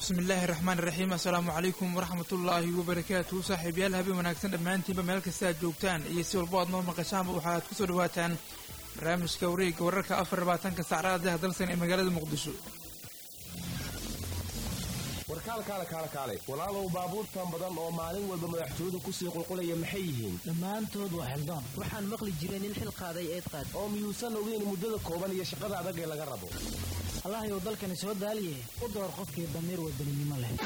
bismi illaahi raxmaan iraxiim assalaamu calaykum waraxmatullaahi wabarakaatuhu saaxiibayaal habeen wanaagsan dhammaantiinba meel kasta aad joogtaan iyo si walbo aad noo maqashaanba waxaad ku soo dhawaataan barnaamijka wareegga wararka afar labaatanka sacraadaha dalsan ee magaalada muqdisho warkaalkaale kaale kaale walaalow baabuurtan badan oo maalin walba madaxtooyadu kusii qulqulaya maxay yihiin dhammaantood waa xildaan waxaan maqli jiray nin xil qaaday eed qaad oo miyuusan ogeyn muddada kooban iyo shaqada adag ee laga rabo allahayow dalkani soo daaliye u door qofkii damiir wadaninimo leh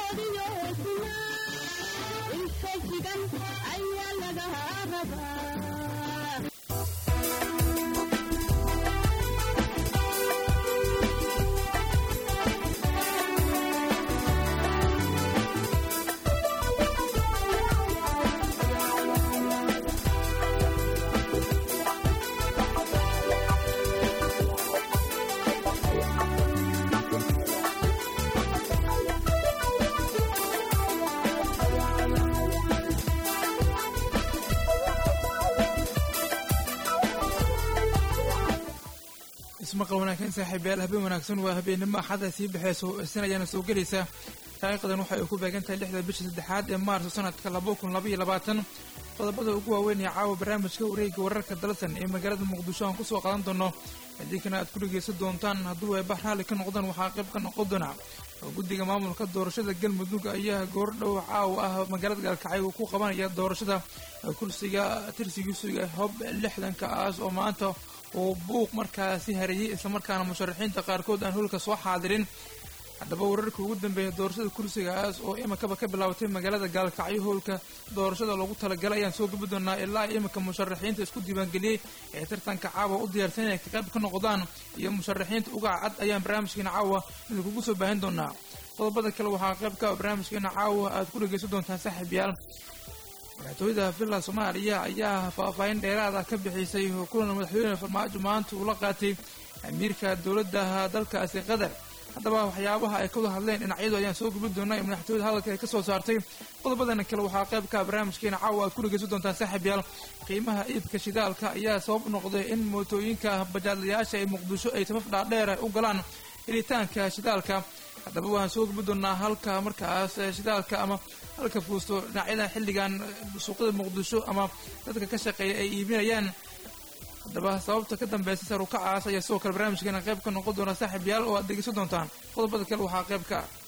ismaqal wanaagsan saaxiibayaal habeen wanaagsan waa habeennimo axada sii baxeyso sanayaana soo gelaysa taariikhdan waxa ay ku beegan tahay lixda bisha saddexaad ee maarso sanadka laba kun labaiyo labaatan qodobada ugu waaweyn ee caawa barnaamijka wareegga wararka dalsan ee magaalada muqdisho aan kusoo qadan doono idinkana aad ku dhegaysan doontaan hadduu ay baxraali ka noqdaan waxaa qayb ka noqon doona oo guddiga maamulka doorashada galmudug ayaa goordhow caawa ah magaalada gaalkacay uu ku qabanaya doorashada kursiga tirsigiisuga hob lixdankaas oo maanta uu buuq markaasi hareeyey islamarkaana musharaxiinta qaarkood aan holka soo xaadirin haddaba wararka ugu dambeeya doorashada kursigaas oo imikaba ka bilaabatay magaalada gaalkacyo howlka doorashada loogu talagalay ayaan soo gabi doonaa ilaa imika musharaxiinta isku diiwaangeliyey ee tartanka caawa u diyaarsan inay ka qayb ka noqdaan iyo musharaxiinta uga cad ayaan barnaamijkeena caawa idinkugu soo baahin doonaa qodobada kale waxaa qayb ka barnaamijkeena caawa aad ku dhegaysan doontaan saaxiibyaal madaxtooyada villa soomaaliya ayaa faahfaahin dheeraada ka bixisay kulan madaxweyne farmaajo maanta uu la qaatay amiirka dowladda dalkaasi qatar haddaba waxyaabaha ay ka wada hadleen dhinacyadu ayaan soo gubi doonaa ee madaxtooyada hadalka ay ka soo saartay qodobadana kale waxaa qayb ka barnaamijkeena caawa aad ku dhegaysan doontaan saaxiibyaal qiimaha iibka shidaalka ayaa sabab noqday in mootooyinka bajaadlayaasha ee muqdisho ay safaf dhaadheer u galaan helitaanka shidaalka haddaba waxaan soo gubi doonaa halka markaas shidaalka ama halka fuusto dhinacyada xilligan suuqyada muqdisho ama dadka ka shaqeeya ay iibinayaan haddaba sababta ka dambeysa sarukacaas ayaa sidoo kale barnaamijkeena qayb ka noqon doona saaxiibyaal oo aad dhegeysan doontaan qodobada kale waxaa qayb ka ah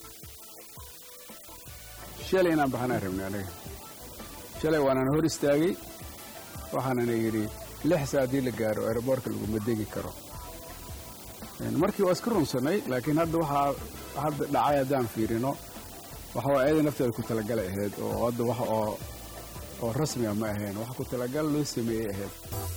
shalay inaan baxanaan rabnay anaga shalay waanaan hor istaagay waxaanana yidhi lix saa haddii la gaaro aeroboortka laguma degi karo markii waa iska runsannay laakiin hadda waxaa hadda dhacay haddaan fiirino waxa waa ayada nafteeda ku talagalay ahayd oo hadda wax oo oo rasmiga ma ahayn wax ku talagal loo sameeyey ahayd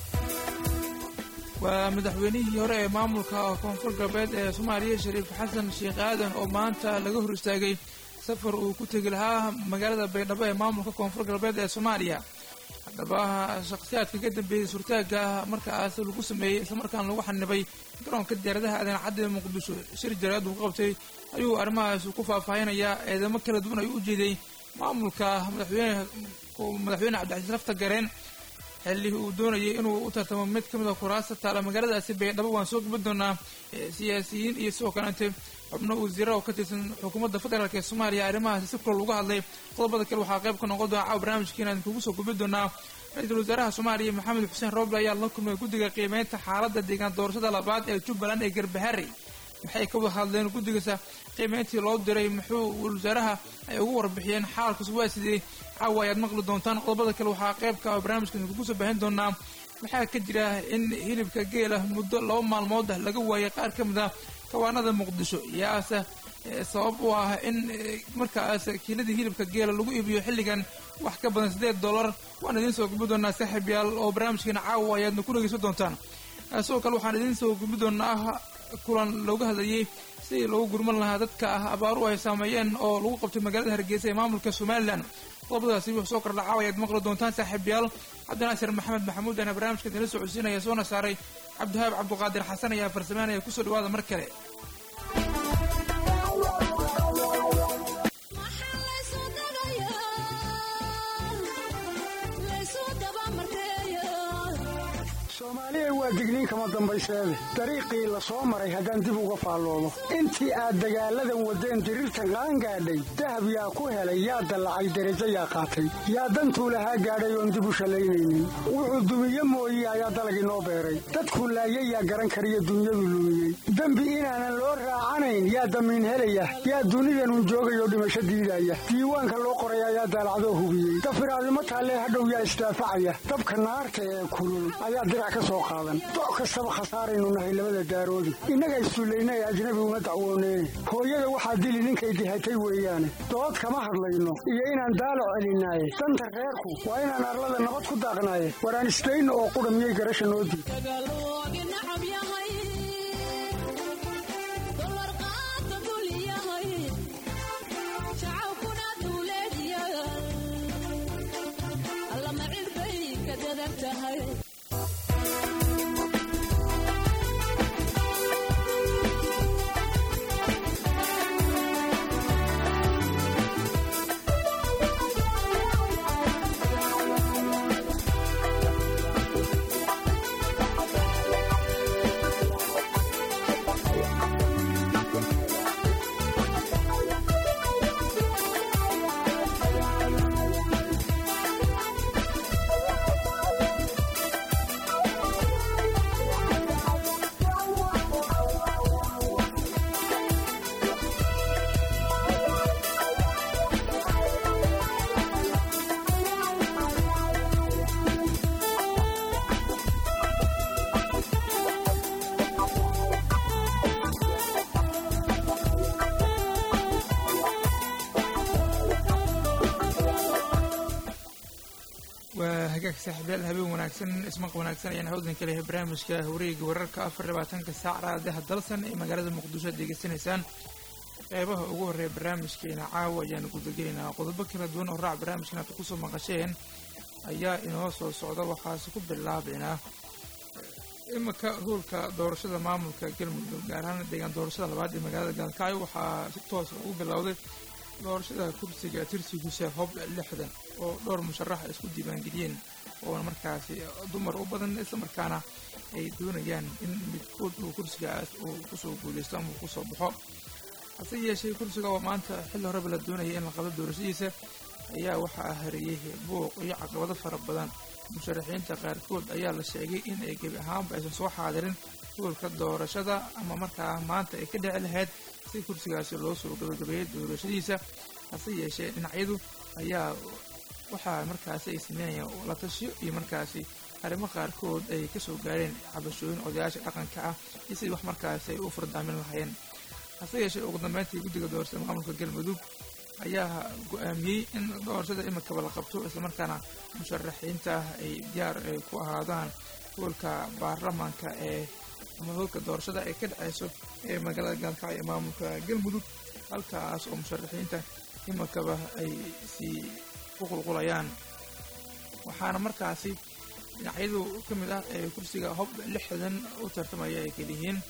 waa madaxweynihii hore ee maamulka koonfur galbeed ee soomaaliya shariif xasan sheekh aadan oo maanta laga hor istaagay safar uu ku tegi lahaa magaalada baydhabo ee maamulka koonfur galbeed ee soomaaliya haddaba shakhsiyaadka ka dambeeyey surtaagga markaas lagu sameeyey islamarkaana lagu xanibay garoonka diyaaradaha aadan cadda ee muqdisho shir jaraad uu qabtay ayuu arrimahaas ku faahfaahinayaa eedamo kala duwan ayuu u jeeday maamulka madaxweyne madaxweyne cabdicasiis lafta gareen xilli uu doonayay inuu u tartamo mid ka mid a kuraasta taala magaaladaasi baydhabo waan soo gaban doonaa siyaasiyiin iyo sidoo kaleente xubno wasiira oo ka tirsan xukuumadda federaalk ee soomaaliya arrimahaasi si kulal uga hadlay qodobada kale waxaa qayb ka noqon doona caawa barnaamijkiina idinkugu soo gubi doonaa ra-iisul wasaaraha soomaaliya maxamed xuseen rooble ayaa la kulmay guddiga qiimeynta xaaladda deegaan doorashada labaad ee jubbaland ee garbaharey maxay ka wada hadleen guddigasa qiimeyntii loo diray muxuu wasaaraha ay ugu warbixiyeen xaalkaas waa sidee caawa ayaad maqli doontaan qodobada kale waxaa qaybka oo barnaamijka idinkugu soo baahin doonaa waxaa ka jira in hilibka geela muddo laba maalmood ah laga waayay qaar ka mid a kawaanada muqdisho yaase sabab u ah in markaas kiiladii hilibka geela lagu iibiyo xilligan wax ka badan siddeed dollar waan idiin soo gubi doonaa saaxiibyaal oo barnaamijkeena caawa ayaadna ku dhegeysan doontaan sidoo kale waxaan idiin soo gubi doonaa kulan looga hadlayey sidii loogu gurman lahaa dadka ah abaaru ay saameeyeen oo lagu qabtay magaalada hargeysa ee maamulka somalilan qodobadaasi wuxuu soo kordha caawa ayaad maqli doontaan saaxiibyaal cabdinaasir maxamed maxamuud aana barnaamijka idinla soo codsiinaya soona saaray cabdihaab cabduqaadir xasan ayaa farsameynaya kusoo dhawaada mar kale soomaaliya waa digniin kama dambayseede dariiqii la soo maray haddaan dib uga faalloomo intii aad dagaalladan waddeen diriirta qaan gaadhay dahab yaa ku helay yaa dallacay derajo yaa qaatay yaa dantuu lahaa gaadhay oon dib u shallaynaynin wuxuu dumiye mooye ayaa dalagii noo beeray dadkuu laayay yaa garan kariyo dunyadu lumiyey dembi inaanan loo raacanayn yaa damiin helaya yaa dunidanun joogayoo dhimasho diidaya diiwaanka loo qoray ayaa daalacdoo hubiyey dafiraadimo taallee hadhow yaa isdaafacaya dabka naarta ee kulul ayaa dirac ka soo qaadan doc kastaba khasaaraynu nahay labada daaroodi innaga issullayna ee ajnabi uma dacwooneen hooyada waxaa dili ninkay dihatay weeyaane dood kama hadlayno iyo inaan daalo celinaaye danta reerku waa inaan arlada nabad ku daaqnaaye waraan isdayno oo qudha miyay garasha noo diid waa hagaag saaxiibayaal habeen wanaagsan ismaq wanaagsan ayaan hawdan ka lehay barnaamijka wareega wararka afar labaatanka saac raadaha dalsan ee magaalada muqdisho ad degeysanaysaan qeybaha ugu horreeya barnaamijkeena caawa ayaanu gudagelaynaa qodobo kala duwan oo raac barnaamijkan aad kusoo maqasheen ayaa inoo soo socda waxaase ku bilaabaynaa imika hoolka doorashada maamulka galmudug gaar ahaan deegaan doorashada labaad ee magaalada gaalkacyo waxaa si toosa ugu bilowday doorashada kursiga tirsigiisa hob lixdan oo dhowr musharax ay isku diiwaangeliyeen oona markaasi dumar u badan islamarkaana ay doonayaan in midkood uu kursigaas uu kusoo guuleysto ama uu kusoo baxo hase yeeshee kursiga oo maanta xilli horeba la doonaya in la qabto doorashadiisa ayaa waxaa hareeyey buuq iyo caqabado fara badan musharaxiinta qaarkood ayaa la sheegay in ay gebi ahaanba aysan soo xaadirin hoolka doorashada ama markaa maanta ay ka dhici lahayd si kursigaasi loo soo gabagabeeyey doorashadiisa hase yeeshee dhinacyadu ayaa waxaa markaasi ay sameynayaan la tashiyo iyo markaasi arrimo qaarkood ay ka soo gaareen cabashooyin odayaasha dhaqanka ah iyo sidii wax markaasi ay u furdaamin lahaayeen hase yeeshee ugu dambeyntii guddiga doorashada maamulka galmudug ayaa go-aamiyey in doorashada imikaba la qabto islamarkaana musharaxiinta ay diyaar ay ku ahaadaan hoolka baarlamaanka ee ama hoolka doorashada ay ka dhaceyso ee magaalada gaalkacyo ee maamulka galmudug halkaas oo musharaxiinta imikaba ay sii ku qulqulayaan waxaana markaasi dhinacyadu ka mid ah ee kursiga hob lixdan u tartamaya ay keliyihiin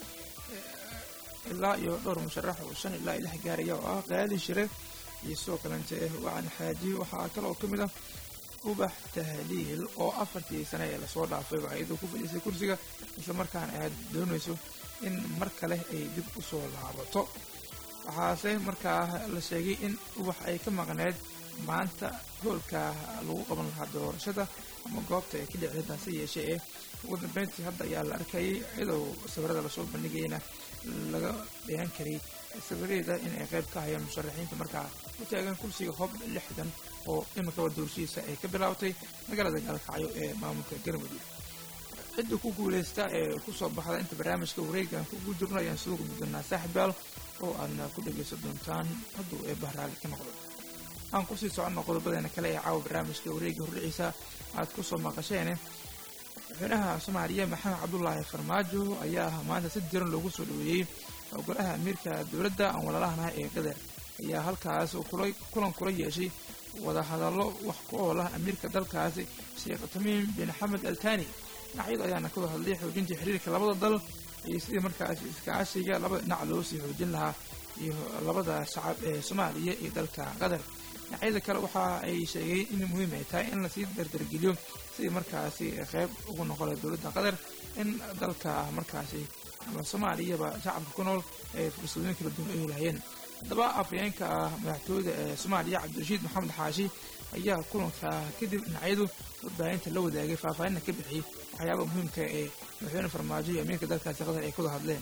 ilaa iyo dhowr musharax oo shan ilaa lix gaaraya oo ah qaali shire iyo sidoo kalente wacan xaaji waxaa kale oo ka mid ah ubax tahliil oo afartii sane ee lasoo dhaafay ba iyadoo ku fadhiisay kursiga islamarkaana aad doonayso in mar kale ay dib u soo laabato waxaase markaa la sheegay in ubax ay ka maqneed maanta hoolka lagu qaban lahaa doorashada ama goobta ay ka dhicid hase yeeshee ee ugu dambeyntii hadda ayaa la arkayay iyadoo sawirada lasoo bandhigayna laga dheehan karay sawiradeeda in ay qayb ka hayaan musharaxiinta markaa u taagan kursiga hob lixdan oo imikaba doorashadiisa ay ka bilaabatay magaalada gaalkacyo ee maamulka galmudug cidda ku guuleysta ee kusoo baxda inta barnaamijka wareegan kugu jirno ayaan soo gudbi doonaa saaxibaal oo aadna ku dhagaysan doontaan hadduu ee bahraali ka noqdo aan kusii soconno qodobadeena kale ee caawa barnaamijka wareega hordhiciisa aad kusoo maqasheen madaxweynaha soomaaliya maxamed cabdulaahi farmaajo ayaa maanta si diran loogu soo dhaweeyey golaha amiirka dowladda aan walaalahanaha ee qatar ayaa halkaas kulan kula yeeshay wadahadallo wax ku ool ah amiirka dalkaasi sheekh tamiim bin xamed altani dhinacyadu ayaana ka hadlay xoojinta xiriirka labada dal iyo sidii markaasi iskaashiga labada dhinac loo sii xoojin lahaa iyo labada shacab ee soomaaliya iyo dalka qatar dhinacyada kale waxa ay sheegeen in muhiim ay tahay in lasii dardargeliyo sidii markaasi qayb ugu noqola dowladda qatar in dalka markaasi ama soomaaliyaba shacabka ku nool ay fursadooyin kala duwan ay helahayeen haddaba afhayeenka ah madaxtooyada ee soomaaliya cabdirashiid maxamed xaashi ayaa kulanka kadib dhinacyadu warbaahinta la wadaagay faahfaahinna ka bixiyey waxyaaba muhiimka ee madaxweyne farmaajo iyo amiirka dalkaasi qatar ay kuwada hadleen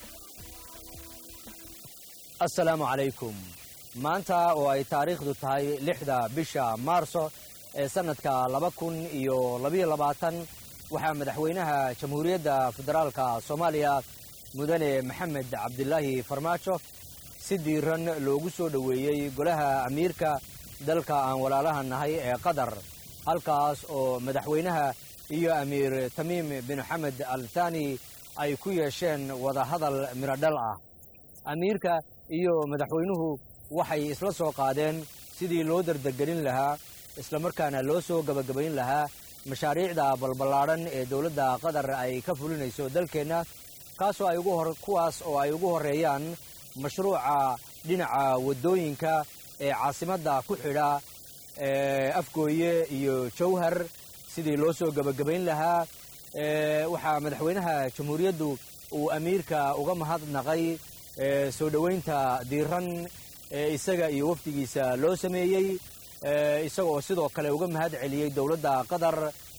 assalaamu calaykum maanta oo ay taariikhdu tahay lixda bisha maarso ee sannadka laba kun iyo labayo labaatan waxaa madaxweynaha jamhuuriyadda federaalka soomaaliya mudane maxamed cabdilaahi farmaajo si diiran loogu soo dhoweeyey golaha amiirka dalka aan walaalaha nahay ee qatar halkaas oo madaxweynaha iyo amiir tamiim bin xamed al thani ay ku yeesheen wadahadal mirodhal ah amiirka iyo madaxweynuhu waxay isla soo qaadeen sidii loo dardargelin lahaa islamarkaana loo soo gebagabayn lahaa mashaariicda balballaadhan ee dowladda qatar ay ka fulinayso dalkeenna kaasoo ay ugu hor kuwaas oo ay ugu horreeyaan mashruuca dhinaca waddooyinka ee caasimadda ku xidha afgooye iyo jawhar sidii loo soo gebagabayn lahaa waxaa madaxweynaha jamhuuriyaddu uu amiirka uga mahadnaqay soo dhoweynta diiran ee isaga iyo wafdigiisa loo sameeyey isagoo sidoo kale uga mahad celiyey dowladda qatar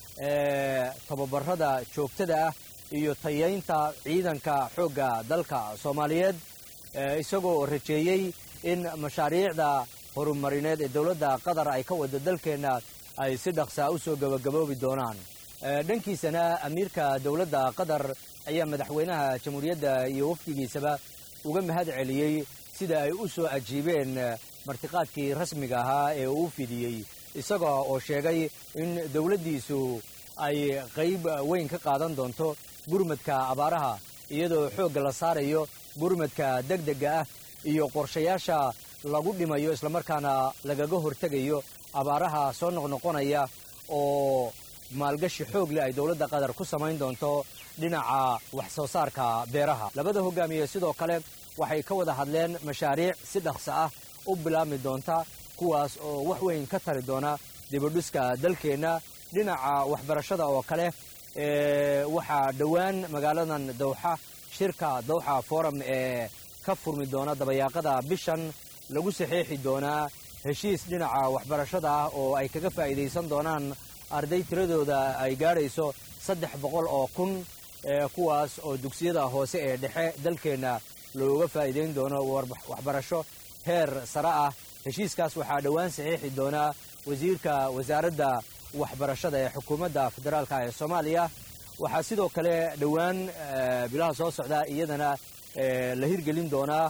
tababarada joogtada ah iyo tayaynta ciidanka xoogga dalka soomaaliyeed isagoo rajeeyey in mashaariicda horumarineed ee dowladda qatar ay ka wada dalkeenna ay si dhaqsaa u soo gebagaboobi doonaan dhankiisana amiirka dowladda qatar ayaa madaxweynaha jamhuuriyadda iyo wafdigiisaba uga mahad celiyey sida ay u soo ajiibeen martiqaadkii rasmiga ahaa ee uu fidiyey isaga oo sheegay in dowladdiisu ay qayb weyn ka qaadan doonto gurmadka abaaraha iyadoo xoogga la saarayo gurmadka degdega ah iyo qorshayaasha lagu dhimayo islamarkaana lagaga hortegayo abaaraha soo noqnoqonaya oo maalgashi xoog leh ay dowladda qatar ku samayn doonto dhinaca wax soo saarka beeraha labada hogaamiye sidoo kale waxay ka wada hadleen mashaariic si dhaqso ah u bilaabmi doonta kuwaas oo wax weyn ka tari doona dibudhiska dalkeenna dhinaca waxbarashada oo kale waxaa dhowaan magaaladan dawxa shirka dawxa forum ee ka furmi doona dabayaaqada bishan lagu saxiixi doonaa heshiis dhinaca waxbarashada ah oo ay kaga faa'iidaysan doonaan arday tiradooda ay gaadhayso saddex boqol oo kun kuwaas oo dugsiyada hoose ee dhexe dalkeenna looga faa'iidayn doono waxbarasho heer sare ah heshiiskaas waxaa dhowaan saxiixi doonaa wasiirka wasaaradda waxbarashada ee xukuumadda federaalka ee soomaaliya waxaa sidoo kale dhowaan bilaha soo socda iyadana la hirgelin doonaa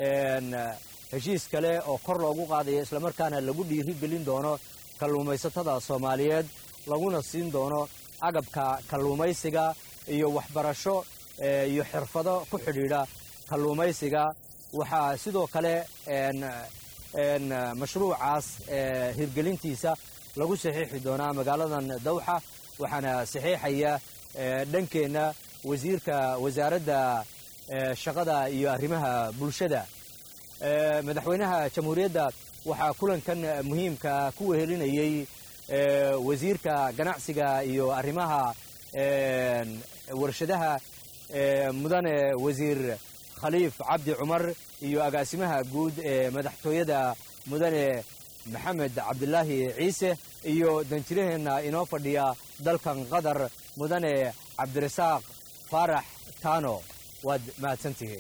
heshiis kale oo kor loogu qaadayo islamarkaana lagu dhiirigelin doono kalluumaysatada soomaaliyeed laguna siin doono agabka kalluumaysiga iyo waxbarasho iyo xirfado ku xidhiidha kalluumaysiga waxaa sidoo kale mashruucaas hirgelintiisa lagu saxiixi doonaa magaaladan dawxa waxaana saxiixaya dhankeenna wasiirka wasaaradda shaqada iyo arrimaha bulshada madaxweynaha jamhuuriyadda waxaa kulankan muhiimka ku wehelinayey wasiirka ganacsiga iyo arrimaha warshadaha mudane wasiir khaliif cabdi cumar iyo agaasimaha guud ee madaxtooyada mudane maxamed cabdilaahi ciise iyo danjiraheenna inoo fadhiya dalkan qatar mudane cabdirasaaq faarax taano waad mahadsantihiin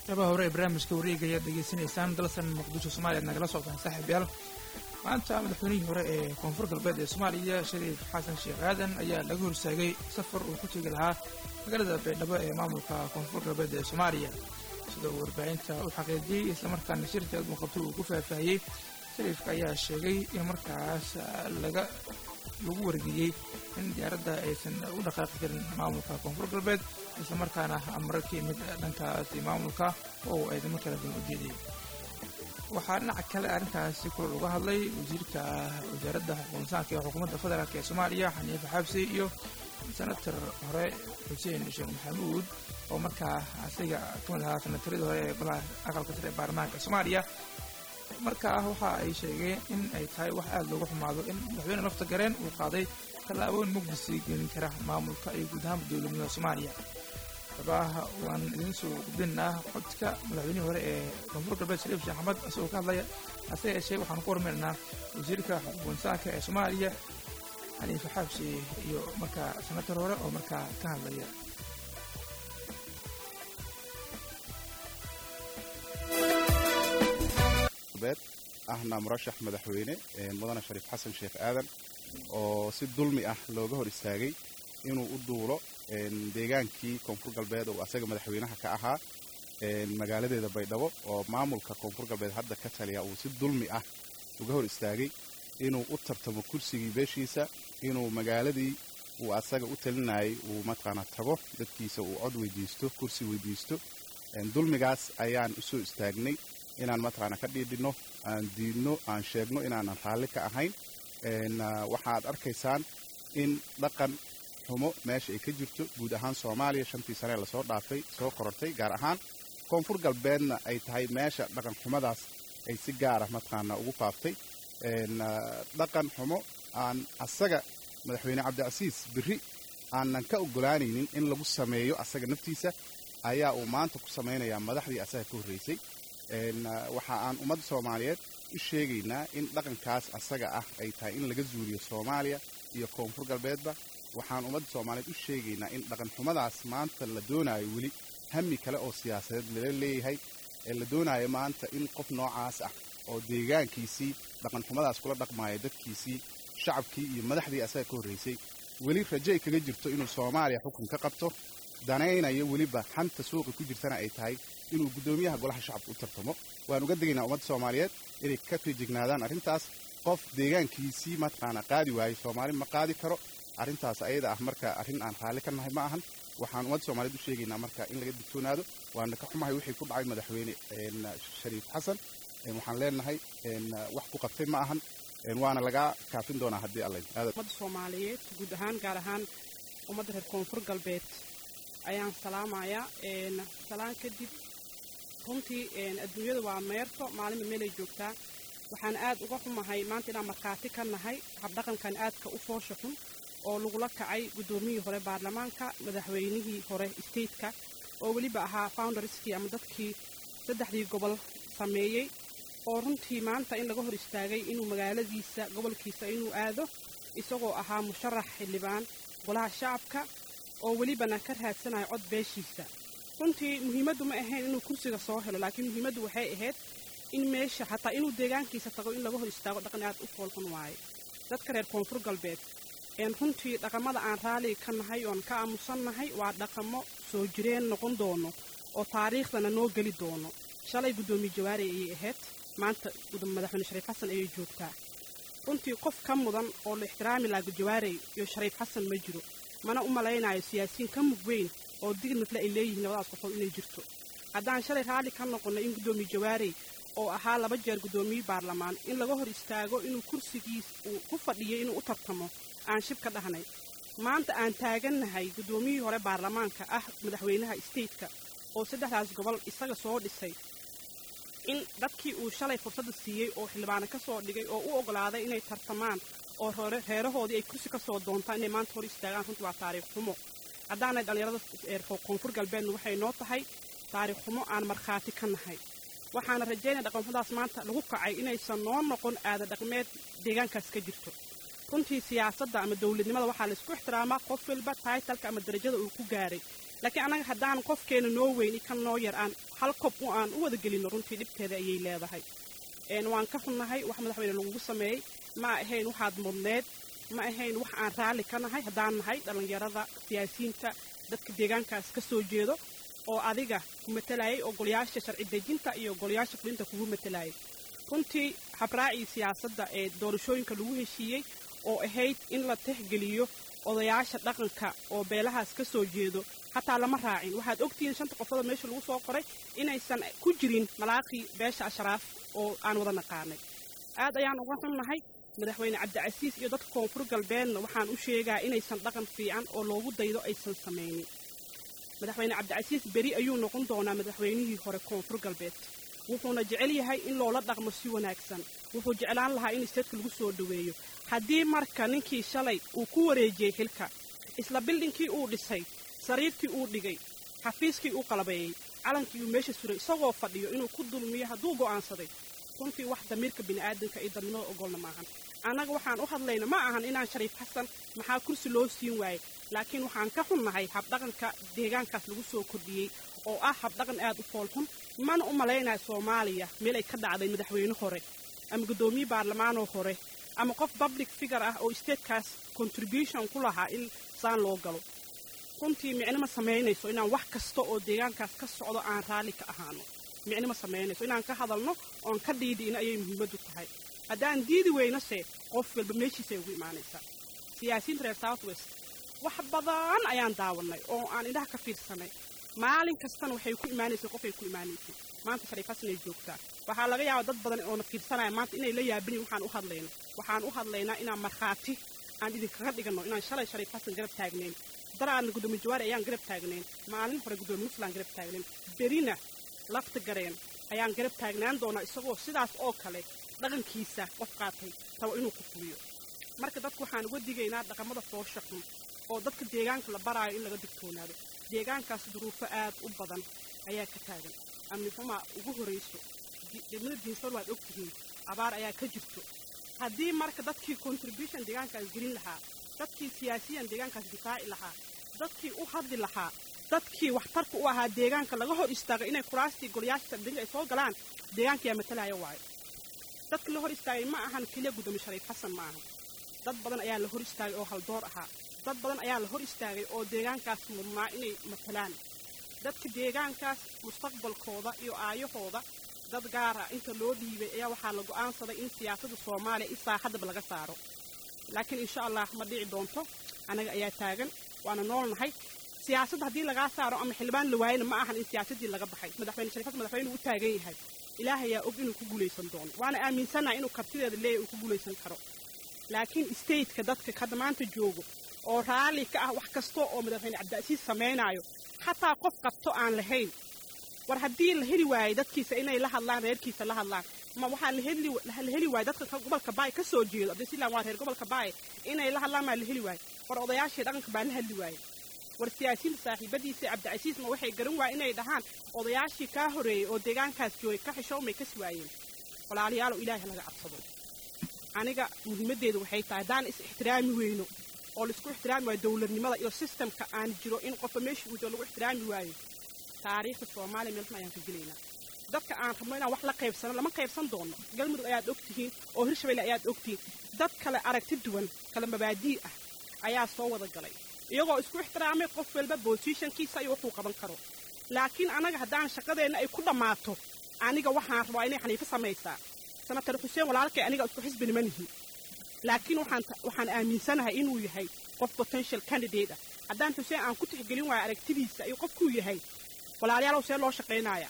qeybaha hore ee barnaamijka wareega ayaad degeysanaysaan dalsan muqdisho soomaaliya ad nagala socdaan saaxiib yaal maanta madaxweynihii hore ee koonfur galbeed ee soomaaliya shariif xasan sheekh aadan ayaa laga horsaagay safar uu ku tegi lahaa magaalada baydhabo ee maamulka koonfur galbeed ee soomaaliya sida uu warbaahinta u xaqiijiyey islamarkaana shirkeed muuqabto uu ku faahfaahiyey shariifka ayaa sheegay in markaas laga lagu wargeliyey in diyaaradda aysan u dhaqaaqi karin maamulka koonfur galbeed islamarkaana amaro ka yimid dhankaasi maamulka oo uu eedamo kala duwan u jeediyey waxaa dhinaca kale arrintaasi kula uga hadlay wasiirka wasaaradda xuquuqinsaanka ee xukuumadda federaalk ee soomaaliya xaniife xabsi iyo senator hore xuseen sheekh maxamuud oo markaa asiga ka mid ahaa senataradii hore ee golaha aqalka sare ee baarlamaanka soomaaliya markaa waxa ay sheegeen in ay tahay wax aada loogu xumaado in madaxweyne lafta gareen uu qaaday tallaabooyin mugdisii gelin kara maamulka iyo guud ahaanba dowladnimada soomaaliya xubaaha waan idiin soo gudbinaa codka madaxweynihii hore ee koonfur galbeed shariif sheekh axmed isagoo ka hadlaya hase yeeshee waxaan ku hormarinaa wasiirka xuquuqinsaanka ee soomaaliya xaniife xaabsi iyo markaa senator hore oo markaa ka hadlaya ahna murashax madaxweyne mudane shariif xasan sheekh aadan oo si dulmi ah looga hor istaagay inuu u duulo deegaankii koonfur galbeed oo asaga madaxweynaha ka ahaa magaaladeeda baydhabo oo maamulka koonfur galbeed hadda ka taliya uu si dulmi ah uga hor istaagay inuu u tartamo kursigii beeshiisa inuu magaaladii uu asaga u talinayay uu mataqaanaa tago dadkiisa uu cod weydiisto kursi weydiisto dulmigaas ayaan usoo istaagnay inaan mataqaana ka dhiidhino aan diidno aan sheegno inaanan raalli ka ahayn waxaad arkaysaan in dhaqan xumo meesha ay ka jirto guud ahaan soomaaliya shantii sane lasoo dhaafay soo korortay gaar ahaan koonfur galbeedna ay tahay meesha dhaqan xumadaas ay si gaara mataqaana ugu faaftay dhaqan xumo aan asaga madaxweyne cabdicasiis berri aanan ka ogolaanaynin in lagu sameeyo asaga naftiisa ayaa uu maanta ku samaynayaa madaxdii asaga ka horreysay waxa aan ummadda soomaaliyeed u sheegaynaa in dhaqankaas asaga ah ay tahay in laga zuuliyo soomaaliya iyo koonfur galbeedba waxaan ummadda soomaaliyeed u sheegaynaa in dhaqan xumadaas maanta la doonaayo weli hami kale oo siyaasadeed lala leeyahay ee la doonaayo maanta in qof noocaas ah oo deegaankiisii dhaqan xumadaas kula dhaqmaaya dadkiisii shacabkii iyo madaxdii asaga ka horreysay weli rajo ay kaga jirto inuu soomaaliya xukun ka qabto danaynayo weliba xanta suuqa ku jirtana ay tahay inuu guddoomiyaha golaha shacabka u tartamo waan uga degaynaa ummadda soomaaliyeed inay ka feejignaadaan arrintaas qof deegaankiisii mataqaana qaadi waayo soomaali ma qaadi karo arrintaas ayada ah marka arrin aan raalli ka nahay ma ahan waxaan ummadda soomaaliyeed u sheegaynaa marka in laga digtoonaado waana ka xumahay wixii ku dhacay madaxweyne shariif xasan waxaan leenahay wax ku qabtay ma ahan waana lagaa kaafin doonaa haddii alla ummadda soomaaliyeed guud ahaan gaar ahaan ummadda reer koonfur galbeed ayaan salaamayaa salaan kadib runtii adduunyada waa meerto maalinba meelay joogtaa waxaan aad uga xumahay maanta inaan markhaati ka nahay habdhaqankan aadka u foosha xun oo lagula kacay guddoomiyihii hore baarlamaanka madaxweynihii hore stateka oo weliba ahaa foundarskii ama dadkii saddexdii gobol sameeyey oo runtii maanta in laga hor istaagay inuu magaaladiisa gobolkiisa inuu aado isagoo ahaa musharax xildhibaan golaha shacabka oo welibana ka raadsanayo cod beeshiisa runtii muhiimaddu ma ahayn inuu kursiga soo helo laakiin muhiimaddu waxay ahayd in meesha xataa inuu deegaankiisa tago in laga hor istaago dhaqan aad u foolxun waaye dadka reer koonfur galbeed een runtii dhaqamada aan raalliga ka nahay oon ka aamusan nahay waa dhaqamo soo jireen noqon doono oo taariikhdana noo geli doono shalay guddoomiye jawaari ayay ahayd maanta madaxweyne shariif xasan ayay joogtaa runtii qof ka mudan oo la ixtiraami laha jawaarey iyo shariif xasan ma jiro mana u malaynayo siyaasiyiin ka mug weyn oo dignadle ay leeyihiin labadaas qofood inay jirto haddaan shalay raalli ka noqonnay in guddoomiye jawaarey oo ahaa laba jeer guddoomiye baarlamaan in laga hor istaago inuu kursigiis uu ku fadhiyay inuu u tartamo aan shib ka dhahnay maanta aan taagannahay guddoomiyihii hore baarlamaanka ah madaxweynaha stateka oo saddexdaas gobol isaga soo dhisay in dadkii uu shalay fursadda siiyey oo xildhibaano ka soo dhigay oo u oggolaaday inay tartamaan oo reerahoodii ay kursi ka soo doontaan inay maanta hor istaagaan runtii waa taariikh xumo haddaanay dhallinyarada koonfur galbeedna waxay noo tahay taariikh xumo aan markhaati ka nahay waxaana rajaynaya dhaqanxumadaas maanta lagu kacay inaysan noo noqon aada dhaqmeed deegaankaas ka jirto runtii siyaasadda ama dowladnimada waxaa laysku ixtiraamaa qof walba taitalka ama darajada uu ku gaaray laakiin annaga haddaan qofkeena noo weyn kan noo yar aan hal kob u aan u wada gelino runtii dhibteeda ayay leedahay waan ka xunnahay wax madaxweyne lagugu sameeyey ma ahayn waxaad mudneed ma ahayn wax aan raalli ka nahay haddaan nahay dhallinyarada siyaasiyiinta dadka deegaankaas ka soo jeedo oo adiga ku matalayay oo golayaasha sharci dejinta iyo golayaasha fulinta kugu matalayay runtii habraacii siyaasadda ee doorashooyinka lagu heshiiyey oo ahayd in la tixgeliyo odayaasha dhaqanka oo beelahaas ka soo jeedo hataa lama raacin waxaad ogtihiin shanta qofooda meesha lagu soo qoray inaysan ku jirin malaaqii beesha ashraaf oo aan wada naqaanay aad ayaan uga xunnahay madaxweyne cabdicasiis iyo dadka koonfur galbeedna waxaan u sheegaa inaysan dhaqan fiican oo loogu daydo aysan samaynin madaxweyne cabdicasiis beri ayuu noqon doonaa madaxweynihii hore koonfur galbeed wuxuuna jecel yahay in loola dhaqmo si wanaagsan wuxuu jeclaan lahaa in isteedka lagu soo dhoweeyo haddii marka ninkii shalay uu ku wareejiyey xilka isla bildhinkii uu dhisay sariirtii uu dhigay xafiiskii uu qalabeeyey calankii uu meesha suray isagoo fadhiyo inuu ku dulmiyo hadduu go'aansaday runtii wax damiirka bini'aadanka iyo dadnimada ogolna maahan annaga waxaan u hadlayna ma ahan inaan shariif xasan maxaa kursi loo siin waayey laakiin waxaan ka xunnahay habdhaqanka deegaankaas lagu soo kordhiyey oo ah habdhaqan aad u foolxun mana u malaynaya soomaaliya meel ay ka dhacday madaxweyne hore ama guddoomiye baarlamaanoo hore ama qof public figure ah oo isteedkaas contribution ku lahaa in saan loo galo runtii micno ma samaynayso inaan wax kasta oo deegaankaas ka socdo aan raalli ka ahaano micno ma samaynayso inaan ka hadalno oon ka dhiidhiina ayay muhiimaddu tahay haddaan diidi weynase qof walba meeshiisay ugu imaanaysaa siyaasiyiinta reer south west wax badan ayaan daawannay oo aan indhaha ka fiirsanay maalin kastana waxay ku imaanaysay qofay ku imaanaysay maanta shariif xasan ay joogtaa waxaa laga yaaba dad badan oona fiirsanaya maanta inay la yaabinin waxaan u hadlayno waxaan u hadlaynaa inaan markhaati aan idinkaga dhiganno inaan shalay shariif xasan garab taagnayn daraadna guddoomiye jawaari ayaan garab taagnayn maalin hore guddoomiye muslaan garab taagnayn berina lafta gareen ayaan garab taagnaan doonaa isagoo sidaas oo kale dhaqankiisa qof qaatay rabo inuu ku fuliyo marka dadku waxaan uga digaynaa dhaqamada foosha xun oo dadka deegaanka la baraayo in laga digtoonaado deegaankaas duruufo aad u badan ayaa ka taagan amni xumaa ugu horayso degmada diinsar waad ogtihiin abaar ayaa ka jirto haddii marka dadkii contribution deegaankaas gelin lahaa dadkii siyaasiyan deegaankaas difaaci lahaa dadkii u hadli lahaa dadkii waxtarka u ahaa deegaanka laga hor istaagay inay kuraastii golayaasha sardinga ay soo galaan deegaankayaa matalaya waayo dadka la hor istaagay ma ahan keliya guddoomiye shariif xasan ma ahan dad badan ayaa la hor istaagay oo haldoor ahaa dad badan ayaa la hor istaagay oo deegaankaas mudnaa inay matalaan dadka deegaankaas mustaqbalkooda iyo aayahooda dad gaara inta loo dhiibay ayaa waxaa la go'aansaday in siyaasadda soomaaliya in saaxadaba laga saaro laakiin insha allah ma dhici doonto annaga ayaa taagan waana noolnahay siyaasadda haddii lagaa saaro ama xildhibaan la waayana ma ahan in siyaasaddii laga baxay madaxweyne shariifad madaxweyne uu u taagan yahay ilaahay ayaa og inuu ku guulaysan doono waana aaminsannahay inuu kartideeda leeyahy uu ku guulaysan karo laakiin stateka dadka hadda maanta joogo oo raalli ka ah wax kasta oo madaxweyne cabdicasiis samaynaayo xataa qof qabto aan lahayn war haddii la heli waayey dadkiisa inay la hadlaan reerkiisa la hadlaan ma waxaa la heli waayey dadka gobolka baay ka soo jeedo abdisilan waa reer gobolka baay inay la hadlaan maa la heli waayey war odayaashii dhaqanka baa la hadli waayey war siyaasiyiinta saaxiibadiisa cabdicasiis ma waxay garan waayeen inay dhahaan odayaashii kaa horeeyey oo deegaankaas joogay ka xishoomay kas waayeen walaalayaalow ilaahay laga cabsado aniga muhiimaddeedu waxay tahay haddaan is ixtiraami weyno oo laisku ixtiraami waayo dowladnimada iyo sistamka aan jiro in qofba meesha uu jiro lagu ixtiraami waayo taariikhda soomaaliya meeltan ayaan ka gelaynaa dadka aan rabno inaan wax la qaybsano lama qaybsan doono galmudug ayaad ogtihiin oo hirshabelle ayaad ogtihiin dad kale aragti duwan kale mabaadii ah ayaa soo wada galay iyagoo isku ixtiraamay qof walba bosishankiisa iyo wuxuu qaban karo laakiin annaga haddaan shaqadeenna ay ku dhammaato aniga waxaan rabaa inay xaniifo samaysaa senatar xuseen walaalkay aniga isku xisbi nimanihi laakiin waxaan aaminsanahay inuu yahay qof potential candidate ah haddaan xuseen aan ku tixgelin waayo aragtidiisa iyo qofkuu yahay walaalayaalow see loo shaqaynaya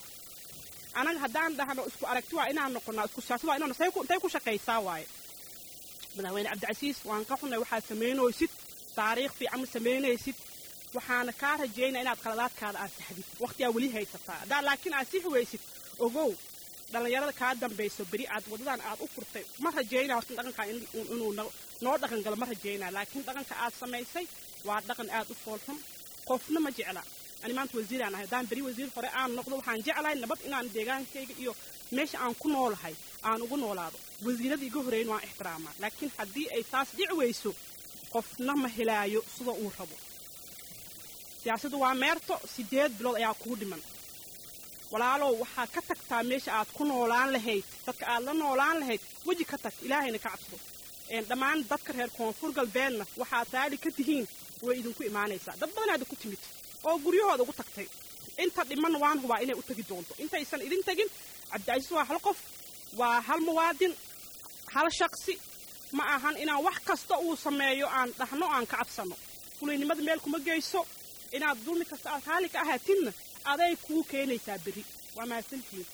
anaga haddaan dhahno isku aragti waa inaan noqonnaa isku siyaasad waa inaan intay ku shaqaysaa waaye madaxweyne cabdicasiis waan ka xunnay waxaad samaynaysid taariikh fiican ma samaynaysid waxaana kaa rajaynaa inaad qaladaadkaada aad saxdid wakhtigaa weli haysataa haddaa laakiin aad sixi weysid ogow dhallinyarada kaa dambayso beri aad waddadan aad u furtay ma rajaynaa horta dhaqankaa inuu noo dhaqan galo ma rajaynaa laakiin dhaqanka aad samaysay waa dhaqan aad u foolxun qofna ma jecla ani maanta wasiiraan ahay haddaan beri wasiir hore aan noqdo waxaan jeclahay nabad inaan deegaankayga iyo meesha aan ku noolahay aan ugu noolaado wasiiradii iga horeyn waan ixtiraamaa laakiin haddii ay taas dhici weyso qofna ma helaayo sida uu rabo siyaasaddu waa meerto siddeed bilood ayaa kuu dhiman walaalow waxaad ka tagtaa meesha aad ku noolaan lahayd dadka aad la noolaan lahayd weji ka tag ilaahayna ka cabso dhammaan dadka reer koonfur galbeedna waxaad raali ka tihiin way idinku imaanaysaa dad badanaada ku timid oo guryahooda ugu tagtay inta dhiman waan hubaa inay u tegi doonto intaysan idin tegin cabdicasiis waa hal qof waa hal muwaadin hal shaqsi ma ahan inaan wax kasta uu sameeyo aan dhahno aan ka cabsanno fulaynimada meel kuma geyso inaad dulmi kasta aad raali ka ahaatinna aday kuu keenaysaa berri waa mahadsantihiin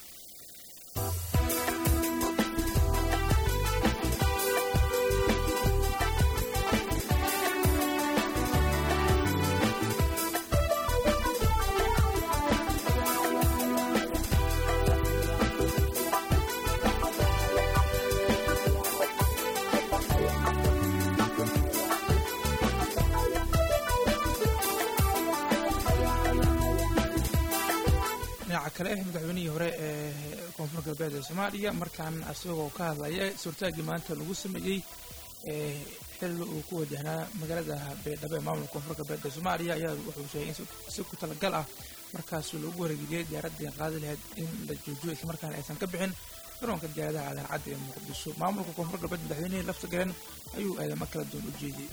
dhinaca kale madaxweynihii hore ee koonfur galbeed ee soomaaliya markaan isagoo ka hadlaya suurtaaggii maanta lagu sameeyey xilli uu ku wajahnaa magaalada baydhabo ee maamulka koonfur galbeed ee soomaaliya ayaa wuxuu sheegay in si ku talagal ah markaas lagu wareegiyey diyaaraddii qaadi lahayd in la joojiyo islamarkaana aysan ka bixin garoonka diyaaradaha adaarcadda ee muqdisho maamulka koonfur galbeed madaxweynihii lafta garan ayuu aadamo kala duwan u jeediyey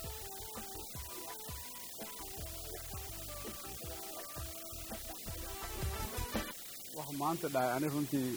wax maanta dhahay ani runtii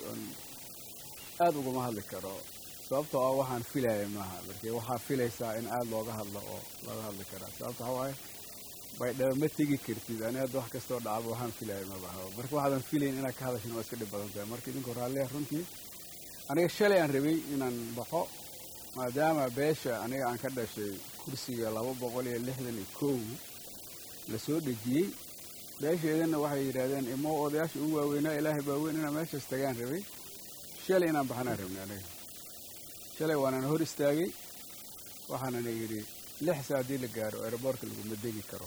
aad uguma hadli karo sababtoo ah waxaan filaya maaha markii waxaa filaysaa in aad looga hadlo oo looga hadli karaa sababta waxaa waaye baydhabo ma tegi kartid ani hadda wax kastoo dhacaba waxaan filaya mabaha marka waxaadan filayn inaad ka hadashin waa iska dhib badan tahay marka idinku raalliya runtii aniga shalay aan rabay inaan baxo maadaama beesha aniga aan ka dhashay kursiga laba boqol iyo lixdan iyo kow lasoo dhejiyey beesheedana waxay yidhaahdeen imo odayaasha ugu waaweynaa ilaahay baa weyn inaan meeshaas tagaan rabay shalay inaan baxanaan rabnay aniga shalay waanaan hor istaagay waxaanana yidhi lix saa haddii la gaaro aeroboortka laguma degi karo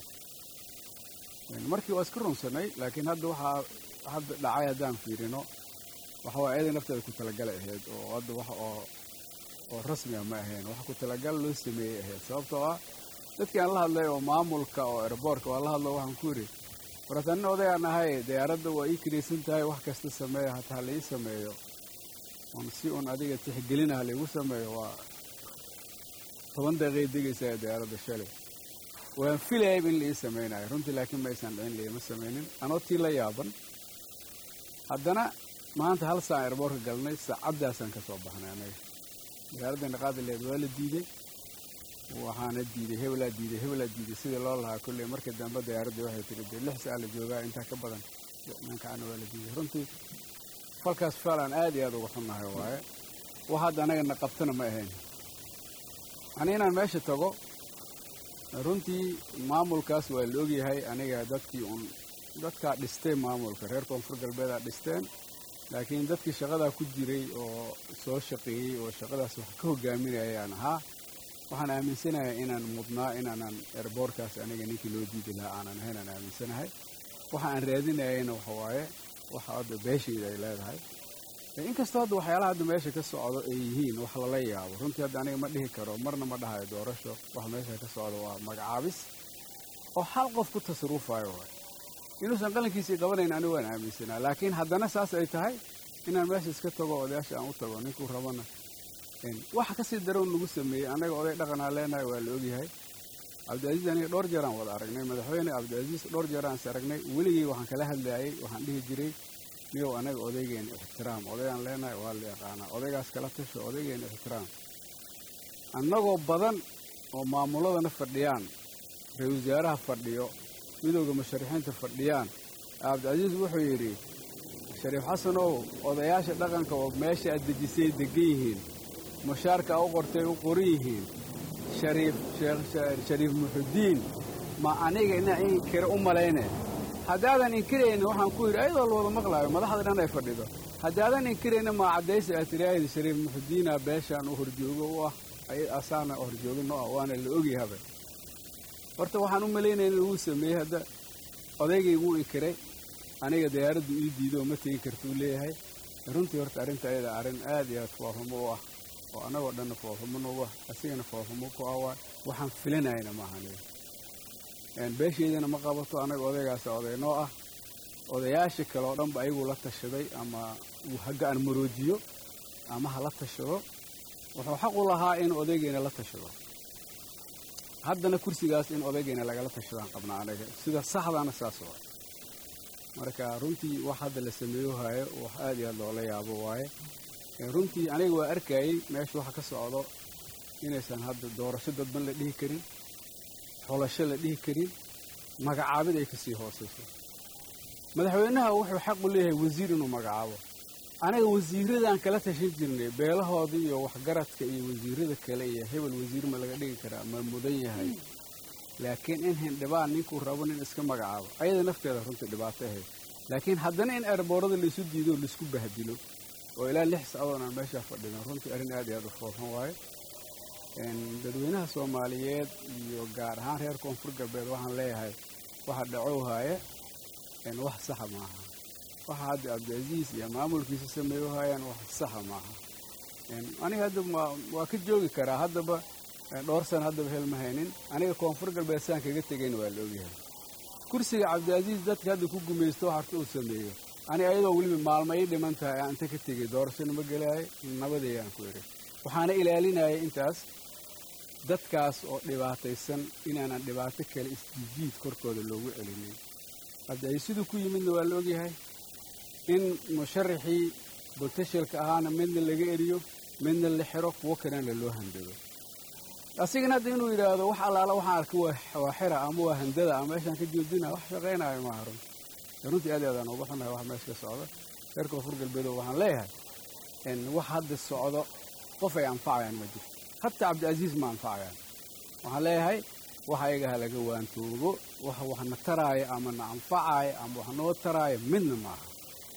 markii waa iska runsanay laakiin hadda waxaa hadda dhacay haddaan fiirino waxa waa ayada nafteeda ku talagalay ahayd oo hadda wax oo oo rasmiga ma ahayn wax ku talagal loo sameeyey ahayd sababtoo ah dadkii aan la hadlay oo maamulka oo aeroboortka waa la hadlo waxaan ku yidhi waratanin odayaan ahay diyaaradda waa ii kiraysan tahay wax kasta sameeya hataa la ii sameeyo un si un adiga tixgelinaha laigu sameeyo waa toban daqiiqay degaysaa diyaaradda shalay waan filayayb in la ii samaynayo runtii laakiin ma aysan dhicin laima samaynin anoo tii la yaaban haddana maanta hal saan airboorka galnay saacaddaasaan ka soo baxnay anaga diyaaraddeena qaadileed waa la diiday waxaana diiday hebelaa diiday hebelaa diiday sidii loo lahaa kolley markii dambe diyaaraddii waxay tiri dee lix saa la joogaa intaa ka badan mankaana waa la diiday runtii falkaas faalaan aad iyo aad uga xunnahay waaye wax hadda anagana qabtana ma ahayn ani inaan meesha tago runtii maamulkaas waa la ogyahay aniga dadkii un dadkaa dhistay maamulka reer koonfur galbeedaa dhisteen laakiin dadkii shaqadaa ku jiray oo soo shaqeeyey oo shaqadaas wax ka hogaaminayaan ahaa waxaan aaminsanahay inaan mudnaa inaanan erboorkaas aniga ninkii loo diidi lahaa aanan ahayn aan aaminsanahay waxa aan raadinayayna waxa waaye waxa hadda beeshayda ay leedahay inkastoo hadda waxyaalaha hadda meesha ka socdo ay yihiin wax lala yaabo runtii hadda aniga ma dhihi karo marna ma dhahayo doorasho wax meesha ka socdo waa magacaabis oo hal qof ku tasarufayo waay inuusan qalankiisii qabanayn anigu waan aaminsanaa laakiin haddana saas ay tahay inaan meesha iska tago odayaasha aan u tago ninkuu rabana waxa kasii darow nagu sameeyey annaga oday dhaqanaa leenahay waa la ogyahay cabdicaziiz aniga dhowr jeeraan wada aragnay madaxweyne cabdicaziiz dhowr jeeraan is aragnay weligii waxaan kala hadlayay waxaan dhihi jiray niyow anaga odaygeena ixtiraam odaygaan leenahay waa la yaqaanaa odaygaas kala tasho odaygeena ixtiraam annagoo badan oo maamuladana fadhiyaan ra-isul wasaaraha fadhiyo midowda musharaxiinta fadhiyaan cabdicasiis wuxuu yidhi shariif xasanow odayaasha dhaqanka oo meesha aad dejisay degan yihiin mushaarka u qortay u qoran yihiin shariif shariif muxudiin ma aniga inaa inkira u malayne haddaadan inkirayna waxaan ku yidhi ayadoo la wada maqlaayo madaxda dhan ay fadhido haddaadan inkirayna maa caddaysa aad tiraahdi shariif muxudiina beeshaan u horjoogo u ah asaana horjoogino ah waana la ogyahaba horta waxaan u malaynaya in laguu sameeyey hadda odaygay wuu inkiray aniga diyaaraddu ii diido oo ma tegi karta uu leeyahay runtii horta arrinta ayada arrin aad iyo aad foorhumo u ah oo annagoo dhanna foorhumo noogu ah asigana foorhumo ku ah waay waxaan filanayna maaha aniga beesheydana ma qabato annaga odaygaasa oday noo ah odayaasha kale oo dhanba ayaguu la tashaday ama uu hagga-an maroojiyo ama ha la tashado wuxuu xaq u lahaa in odaygeena la tashado haddana kursigaas in odaygeena lagala tashadaan qabnaa anaga sida saxdaana saas waa marka runtii wax hadda la sameeyo haayo wax aad iyo aad loola yaabo waaye runtii aniga waa arkayey meesha waxa ka socdo inaysan hadda doorasho dadban la dhihi karin xolasho la dhihi karin magacaabid ay kasii hoosayso madaxweynaha wuxuu xaq u leeyahay wasiir inuu magacaabo anaga wasiiradan kala tashan jirnay beelahooda iyo waxgaradka iyo wasiirada kale iyo hebel wasiir ma laga dhigi karaa ma mudan yahay laakiin in hindhibaan ninkuu rabo nin iska magacaabo ayada nafteeda runtii dhibaato ahayd laakiin haddana in erboorada laisu diido o laisku bahdilo oo ilaa lix saacadoon aan meeshaa fadhino runtii arrin aad iyo aad u foofan waayo dadweynaha soomaaliyeed iyo gaar ahaan reer koonfur galbeed waxaan leeyahay waxa dhacow haaya wax saxa maaha waxa hadda cabdicaziis iyo maamulkiisa sameeyo haayaan wax saxa maaha aniga hadda waa ka joogi karaa haddaba dhowr sana haddaba hel ma haynin aniga koonfur galbeed saan kaga tegayna waa la ogyahay kursiga cabdicaziis dadka hadda ku gumaysto harta uu sameeyo aniga ayadoo weliba maalmo ii dhiman tahay aan inta ka tegay doorashana ma gelaayo nabadayaan ku idhi waxaana ilaalinaya intaas dadkaas oo dhibaataysan inaanan dhibaato kale isjijiid korkooda loogu celinin hadda siduu ku yimidna waa la ogyahay in musharaxii botashalka ahaana midna laga eriyo midna la xiro kuwo kalena loo handado asigana hadda inuu yidhaahdo wax allaala waxaan arkay waa xira ama waa handada ama meeshaan ka joojina wax shaqaynayo maaha run runtii aad aadaan uga xunahay wax meesha ka socda reer koonfur galbeedo waxaan leeyahay wax hadda socdo qof ay anfacayaan ma jirto hataa cabdicaziis ma anfacayaan waxaan leeyahay wax ayagaha laga waantoogo wax waxna taraayo ama na anfacayo ama wax noo taraayo midna maaha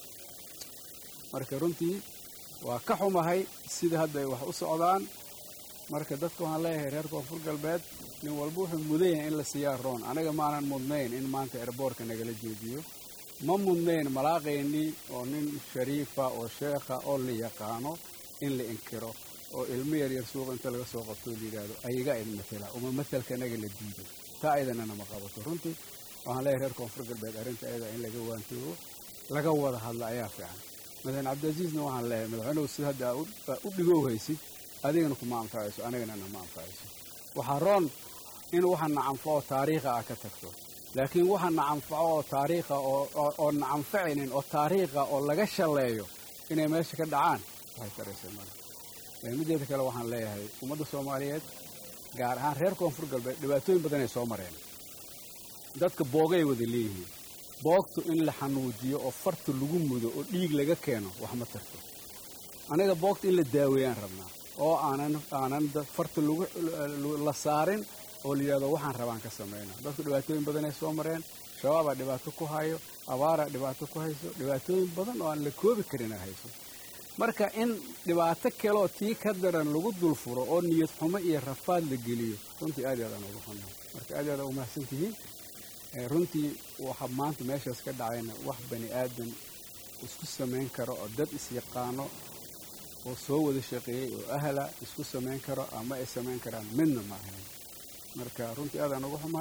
marka runtii waa ka xumahay sida hadda ay wax u socdaan marka dadka waxaan leeyahay reer koonfur galbeed nin walba wuxuu mudan yahay in la siiyaa roon anaga maanan mudnayn in maanta erboorka nagala joojiyo ma mudnayn malaaqaynii oo nin shariifa oo sheekha oo la yaqaano in la inkiro oo ilmo yaryar suuqa inta laga soo qabto la yidhaahdo ayagaa idin matela uma matelka anaga la diido taa ayadana ma qabato runtii waxaan leeyahay reer koonfur galbeed arrinta ayada in laga waantoogo laga wada hadla ayaa fiican madaxweyne cabdicaziizna waxaan leeyahay madaxweynuhu sida hadda u dhigow haysid adigana kuma anfacayso anigana nama anfacayso waxaa roon in waxa na anfaco taariikha ah ka tagto laakiin waxa na anfaco oo taariikha oo na anfacaynin oo taariikha oo laga shalleeyo inay meesha ka dhacaan waxay taraysa male mideeda kale waxaan leeyahay ummadda soomaaliyeed gaar ahaan reer koonfur galbeed dhibaatooyin badan ay soo mareen dadka boogay wada leeyihiin boogtu in la xanuujiyo oo farta lagu mudo oo dhiig laga keeno wax ma tarto aniga boogta in la daaweeyaan rabnaa oo aanan aanan farta la saarin oo la yidhahdo waxaan rabaan ka samayna dadku dhibaatooyin badan ay soo mareen shabaabaa dhibaato ku hayo abaaraa dhibaato ku hayso dhibaatooyin badan oo aan la koobi karin a hayso marka in dhibaato kaleoo tii ka daran lagu dulfuro oo niyad xumo iyo rafaad la geliyo runtii aad aadaan uga xunnahay marka aad aadaan umahadsan tihiin runtii waxa maanta meeshaas ka dhacayna wax bani aadan isku samayn karo oo dad isyaqaano oo soo wada shaqeeyey oo ahla isku samayn karo ama ay samayn karaan midna ma ahayn marka runtii aadaan uga xumahay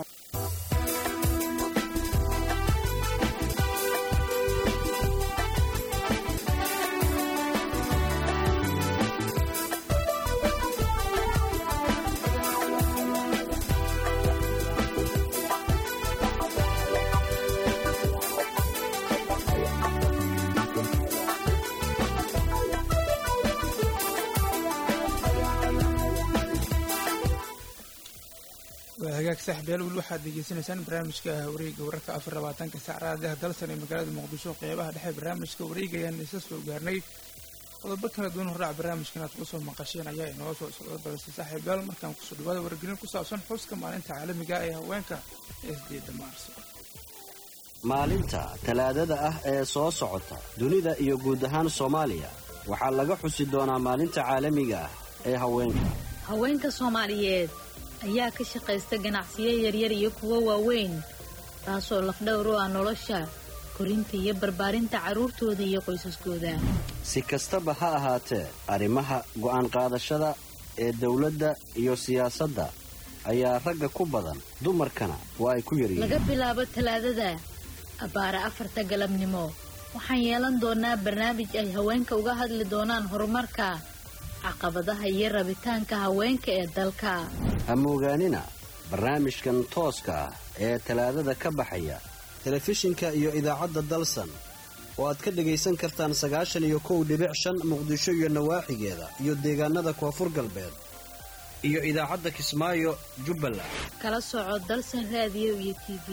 hagaag saaxiibyaal weli waxaad degeysanaysaan barnaamijka wareega wararka afar labaatanka saacadaha dalsan ee magaalada muqdisho qeybaha dhexe barnaamijka wareega ayaan isa soo gaarnay qodobo kala duwan horaac barnaamijkan aad kusoo maqasheen ayaa inoo soo socda balse saaxiibyaal markaan kusoo dhawaada wargelin ku saabsan xuska maalinta caalamiga ee haweenka ee sideeda maarso maalinta talaadada ah ee soo socota dunida iyo guud ahaan soomaaliya waxaa laga xusi doonaa maalinta caalamiga ah ee haweenka haweenka soomaaliyeed ayaa ka shaqaysta ganacsiyo yaryar iyo kuwo waaweyn taasoo lafdhowr u ah nolosha korinta iyo barbaarinta carruurtooda iyo qoysaskooda si kastaba ha ahaatee arrimaha go'aan qaadashada ee dawladda iyo siyaasadda ayaa ragga ku badan dumarkana waa ay ku yaryihiin laga bilaabo talaadada abbaara afarta galabnimo waxaan yeelan doonaa barnaamij ay haweenka uga hadli doonaan horumarka caqabadaha iyo rabitaanka haweenka ee dalka ha moogaanina barnaamijkan tooska ah ee talaadada ka baxaya telefishinka iyo idaacadda dalsan oo aad ka dhegaysan kartaan sagaashan iyo kow dhibic shan muqdisho iyo nawaaxigeeda iyo deegaanada koonfur galbeed iyo idaacadda kismaayo jubbaland kala soco dalsan raadiyo iyo t v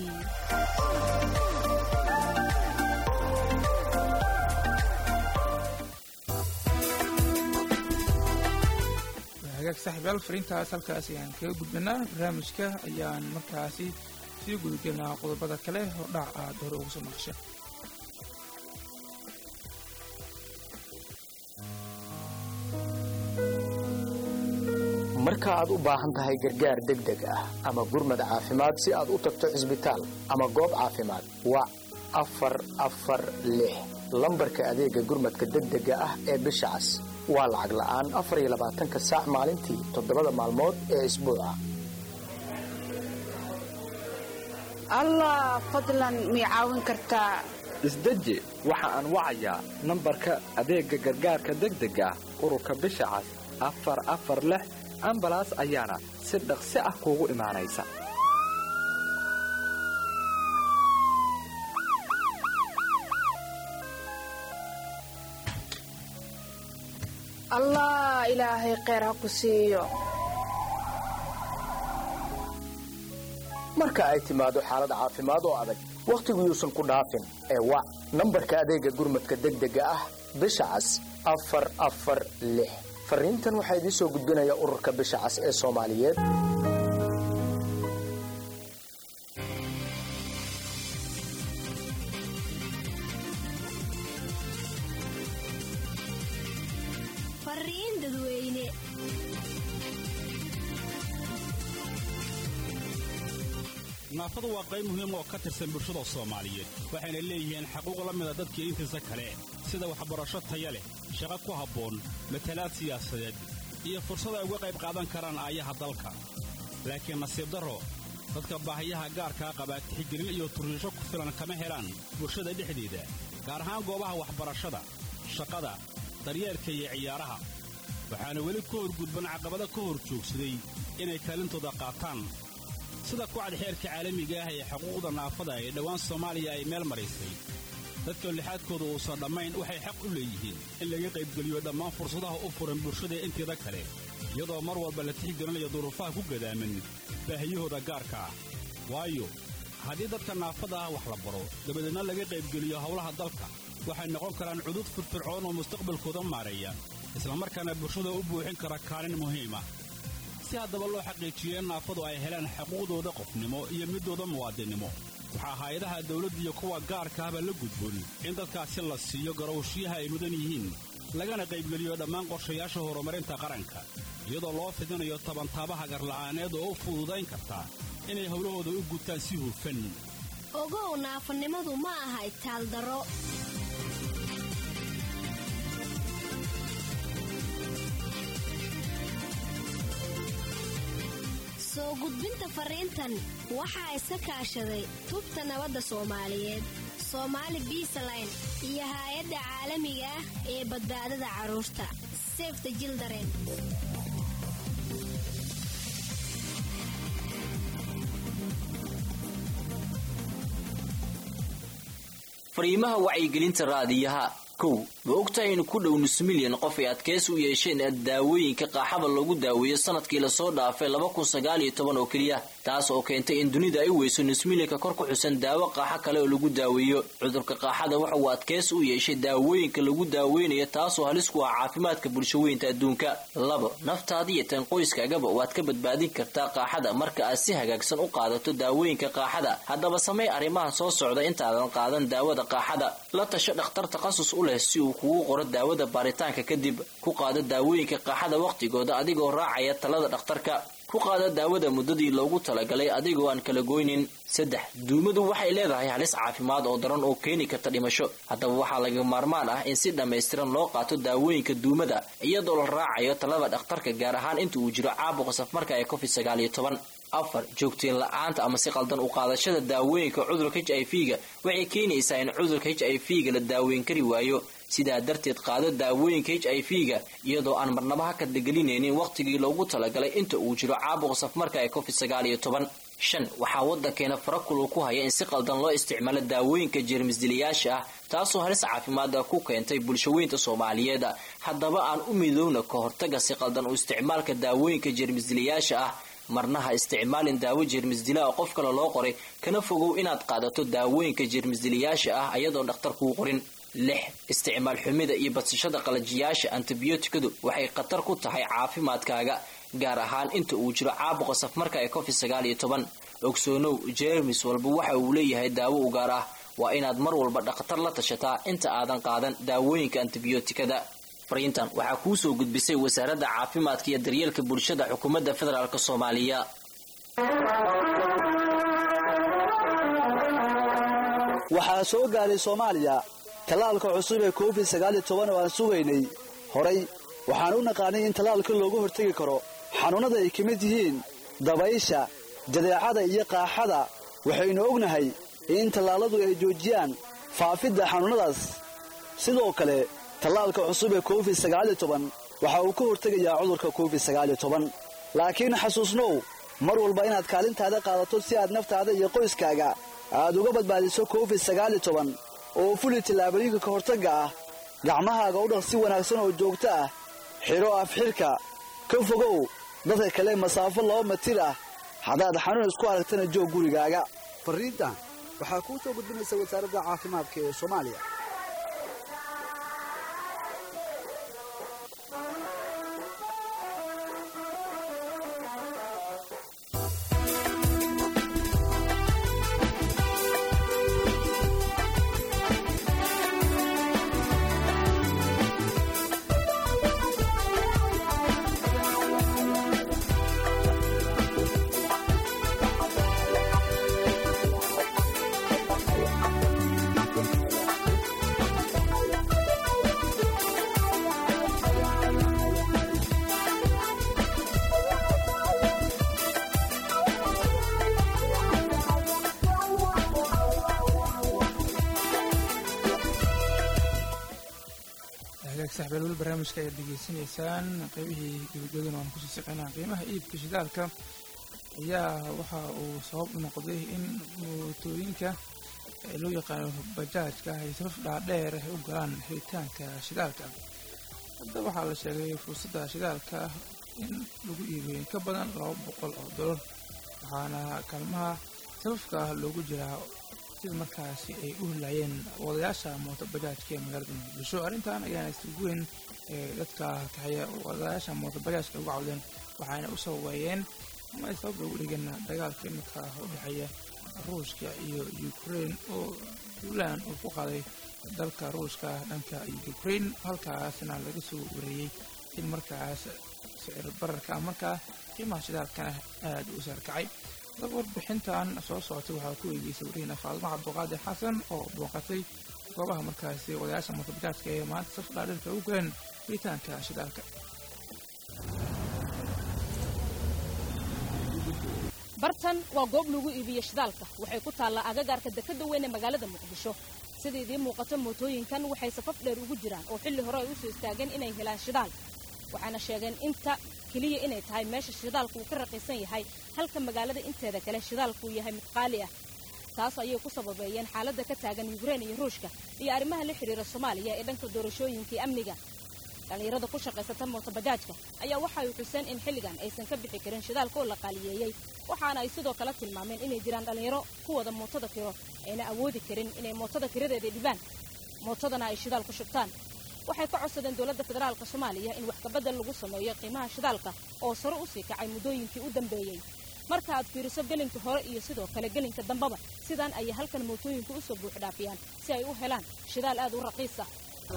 hagaag saaxiibayaal fariintaas halkaas ayaan kaga gudbanaa barnaamijka ayaan markaasi sii gudagelnaa qodobada kale hordhac aad hore ugu soo maqasha marka aad u baahan tahay gargaar degdeg ah ama gurmad caafimaad si aad u tagto cisbitaal ama goob caafimaad wac afar afar lix lambarka adeega gurmadka degdega ah ee bisha cas waa lacag la'aan afar iyo labaatanka saac maalintii toddobada maalmood ee isbuuca allah fadlan mii caawin kartaa isdeji waxa aan wacayaa nambarka adeegga gargaarka degdega ah ururka bisha cas afar afar lix ambalaas ayaana si dhaqsi ah kuugu imaanaysa allah ilaahay kheyr ha ku siiyo marka ay timaado xaalad caafimaad oo adag wakhtigu yuusan ku dhaafin ee wac nambarka adeega gurmadka degdega ah bisha cas afar afar lix fariintan waxaa idiin soo gudbinaya ururka bisha cas ee soomaaliyeed fariin dadweyne naafadu waa qayb muhiim oo ka tirsan bulshada soomaaliyeed waxayna leeyihiin xaquuq la mida dadkii intiisa kale sida waxbarasho taya leh shaqo ku habboon matalaad siyaasadeed iyo fursad ay uga qayb qaadan karaan aayaha dalka laakiin nasiib darro dadka baahiyaha gaarkaa qabaa tixgelin iyo turriisho ku filan kama helaan bulshada dhexdeeda gaar ahaan goobaha waxbarashada shaqada daryeelka iyo ciyaaraha waxaana weli ka horgudban caqabado ka hor joogsaday inay kaalintooda qaataan sida kucad xeerka caalamiga ah ee xuquuqda naafada ee dhowaan soomaaliya ay meel maraysay dadka lixaadkooda uusan dhammayn waxay xaq u leeyihiin in laga qaybgeliyo dhammaan fursadaha u furan bulshada inteeda kale iyadoo mar walba la tixgelinayo duruufaha ku gadaaman baahiyahooda gaarka ah waayo haddii dadka naafada ah wax la baro dabadeedna laga qaybgeliyo howlaha dalka waxay noqon karaan cudud firfircoon oo mustaqbalkooda maareeya islamarkaana bulshada u buuxin kara kaalin muhiim ah si haddaba loo xaqiijiyo in naafadu ay helaan xuquuqdooda qofnimo iyo midooda muwaadinnimo waxaa hay-adaha dawladda iyo kuwa gaarka ahba la gudboon in dadkaasi la siiyo garowshiyaha ay mudan yihiin lagana qaybgeliyo dhammaan qorshayaasha horumarinta qaranka iyadoo loo fidinayo tabantaabaha garla'aaneed oo u fududayn karta inay howlahooda u gutaan si hufan ogow naafanimadu ma aha itaaldaro soo gudbinta fariintan waxaa iska kaashaday tubta nabadda soomaaliyeed soomaali biisaline iyo haay-adda caalamiga ah ee badbaadada carruurta sefta jildaren fariimaha wacyigelinta raadiyaha kow ma ogtahay in ku dhow nus milyan qof ay adkaysi u yeesheen daawooyinka qaaxada lagu daaweeyo sanadkii lasoo dhaafay laba kun sagaal iyo toban oo keliya taas oo keentay in dunida ay weyso nus milyanka kor ku xusan daawo qaaxo kale oo lagu daaweeyo cudurka qaaxada waxa uu adkaysi u yeeshay daawooyinka lagu daaweynayo taasoo halis ku ah caafimaadka bulshaweynta adduunka labo naftaada iyo tan qoyskaagaba waad ka badbaadin kartaa qaaxada marka aad si hagaagsan u qaadato daawooyinka qaaxada haddaba samey arrimahan soo socda intaadan qaadan daawada qaaxada la tasho dhakhtar takhasus u leh si uu kugu qoro daawada baaritaanka kadib ku qaado daawooyinka qaaxada wakhtigooda adigoo raacaya talada dhakhtarka ku qaada daawada muddadii loogu talagalay adigoo aan kala goynin saddex duumadu waxay leedahay halis caafimaad oo daran oo keeni karta dhimasho haddaba waxaa laga maarmaan ah in si dhammaystiran loo qaato daawooyinka duumada iyadoo la raacayo talada dhakhtarka gaar ahaan inta uu jiro caabuqa safmarka ee covid sagaal iyo toban afar joogteen la-aanta ama si qaldan u qaadashada daawooyinka cudurka h i v ga waxay keenaysaa in cudurka h i v ga la daaweyn kari waayo sidaa darteed qaado daawooyinka h i v ga iyadoo aan marnaba ha kadlagelinaynin wakhtigii loogu talagalay inta uu jiro caabuqa safmarka ee covid sagaal iyo toban shan waxaa waddankeena farakulu ku haya in si qaldan loo isticmaalo daawooyinka jeermisdilayaasha ah taasoo halis caafimaada ku keentay bulshaweynta soomaaliyeed haddaba aan u midoowna ka hortaga si qaldan u isticmaalka daawooyinka jeermisdilayaasha ah marna ha isticmaalin daawo jeermisdila oo qof kale loo qoray kana fogow inaad qaadato daawooyinka jeermisdilayaasha ah ayadoon dhakhtar kuu qorin lix isticmaal xumida iyo badsashada qalajiyaasha antibiyootikadu waxay khatar ku tahay caafimaadkaaga gaar ahaan inta uu jiro caabuqa safmarka ee covid sagaal iyo toban ogsoonow jeermis walba waxa uu leeyahay daawo u gaar ah waa inaad mar walba dhakhtar la tashataa inta aadan qaadan daawooyinka antibiyootikada fariintan waxaa kuu soo gudbisay wasaaradda caafimaadka iyo daryeelka bulshada xukuumadda federaalk soomaaliya waxaa soo gaaray soomaaliya tallaalka cusub ee covid sagaal iyo toban oo aan sugaynay horay waxaan u naqaanay in tallaalka looga hortegi karo xanuunnada ay ka mid yihiin dabaysha jadeecada iyo qaaxada waxaynu ognahay in tallaalladu ay joojiyaan faafidda xanuunnadaas sidoo kale tallaalka cusub ee covid sagaal iyo toban waxa uu ka hortegayaa cudurka covid sagaal iyo toban laakiin xasuusnow mar walba inaad kaalintaada qaadato si aad naftaada iyo qoyskaaga aad uga badbaadiso covid sagaal iyo toban oo fuli tallaabooyinka ka hortagga ah gacmahaaga u dhaq si wanaagsan oo joogto ah xidho afxidhka ka fogow dadka kale masaafo laba matir ah haddaad xanuun isku aragtana joog gurigaaga fariintan waxaa kuu soo gudbinaysa wasaaradda caafimaadka ee soomaaliya saxbeelwel barnaamijka ayaad degeysanaysaan qeybihii gabagabadana waan kusii shaqeynaa qiimaha iibka shidaalka ayaa waxa uu sabab u noqday in mootooyinka loo yaqaano bajaajka ay safaf dhaadheer ay u galaan xiritaanka shidaalka hadda waxaa la sheegay fursadda shidaalka in lagu iibiyo in ka badan laba boqol oo dolar waxaana kaalmaha safafka loogu jiraa sida markaasi ay u helaayeen wadayaasha mooto bajaajka ee magaalada muqdisho arrintan ayaana isugu weyn ee dadka kaxeeya wadayaasha mooto bajaajka uga cawdeen waxaana u sababeeyeen ama ay sabab ugu dhigeen dagaalka imika u dhexeeya ruushka iyo ukraine oo puntland uu ku qaaday dalka ruushka dhanka ukraine halkaasna laga soo wareeyey in markaas sicir bararka markaa qiimaha shidaalkana aada u saarkacay dab warbixintan soo socotay waxaa ku eegeysay wariyana faadimo cabduqaadir xasan oo booqatay goobaha markaasi wadayaasha mootobajaajka ee maanta saf dhaadhirka ugu galeen ritaanka shidaalka bartan waa goob lagu iibiyo shidaalka waxay ku taallaa agagaarka dekadda weyn ee magaalada muqdisho sida idiin muuqato mootooyinkan waxay safaf dheer ugu jiraan oo xilli hore ay u soo istaageen inay helaan shidaal waxaana sheegeen inta keliya inay tahay meesha shidaalku uu ka raqiisan yahay halka magaalada inteeda kale shidaalku uu yahay mid qaali ah taas ayay ku sababeeyeen xaaladda ka taagan yukrein iyo ruushka iyo arrimaha la xidhiira soomaaliya ee dhanka doorashooyinkii amniga dhallinyarada ku shaqaysata mootobajaajka ayaa waxa ay xuseen in xilligan aysan ka bixi karin shidaalka oo la qaaliyeeyey waxaana ay sidoo kale tilmaameen inay jiraan dhallinyaro ku wada mootada kiro ayna awoodi karin inay mootada kiradeeda dhibaan mootadana ay shidaal ku shubtaan waxay ka codsadeen dowladda federaalka soomaaliya in wax kabedel lagu sameeyo qiimaha shidaalka oo sare u sii kacay muddooyinkii u dambeeyey marka aad fiiriso gelinka hore iyo sidoo kale gelinka dambaba sidaan ayay halkan mootooyinku usoo buux dhaafiyaan si ay u helaan shidaal aad u raqiis ah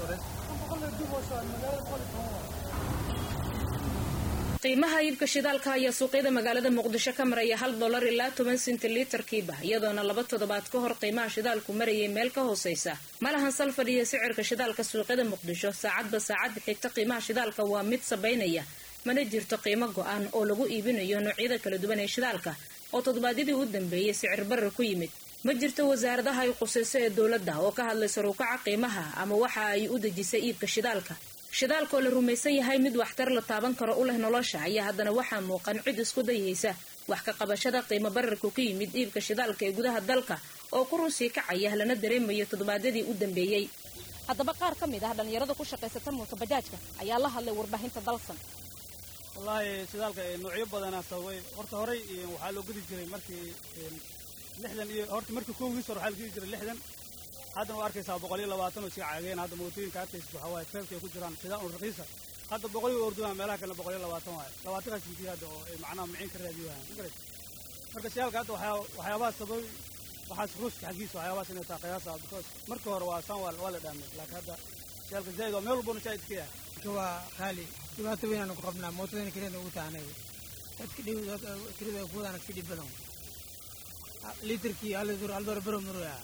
qiimaha iibka shidaalka ayaa suuqyada magaalada muqdisho ka maraya hal dolar ilaa toban senti litarkiiba iyadoona laba toddobaad ka hor qiimaha shidaalku marayay meel ka hooseysa malahan sal fadhiya sicirka shidaalka suuqyada muqdisho saacadba saacadda xigta qiimaha shidaalka waa mid sabaynaya mana jirto qiimo go-an oo lagu iibinayo noocyada kala duwan ee shidaalka oo toddobaadyadii u dambeeyey sicir barar ku yimid ma jirto wasaaradaha ay qusayso ee dowladda oo ka hadlay saruukaca qiimaha ama waxa ay u dejisay iibka shidaalka shidaalka oo la rumaysan yahay mid waxtar la taaban karo u leh nolosha ayaa haddana waxaa muuqan cid isku dayaysa wax ka qabashada qiimo bararku ka yimid iibka shidaalka ee gudaha dalka oo ku runsii kacaya lana dareemayo toddobaadyadii u dambeeyey haddaba qaar ka mid ah dhallinyarada ku shaqaysata mulka bajaajka ayaa la hadlay warbaahinta dalsan wallaahi shidaalka noocyo badanaa sababay horta horey waxaa loo gedi jiray markii lixdan iyo horta markii kowgiis hore waxaa la gedi jiray lixdan haddana waa arkaysaa boqol iyo labaatan oo sii caageen hadda mootooyinka arkaysa waxaa waaye feelka ay ku jiraan sidaa un raqiisa hadda boqol iyo ordunaa meelaha kalena boqol iyo labaatan waaye labaatankaas intii hadda oo ay macnaha maciin ka raadiyo waayaan magarat marka shidaalka hadda waxyaa waxyaabaha sababay waxaas ruuska xaggiisa waxyaabahaas inay tahay qiyaasa because markii hore waa san waa la dhaamay laakiin hadda shidaalka zaid waa meel walbana zaid ka yahay waa qaali dhibaato weyn aan ku qabnaa mootadana kirada ugu tahanay dadka kirada ay ku wadaan ka dhib badan litirkii hal dur hal dolar bero maroya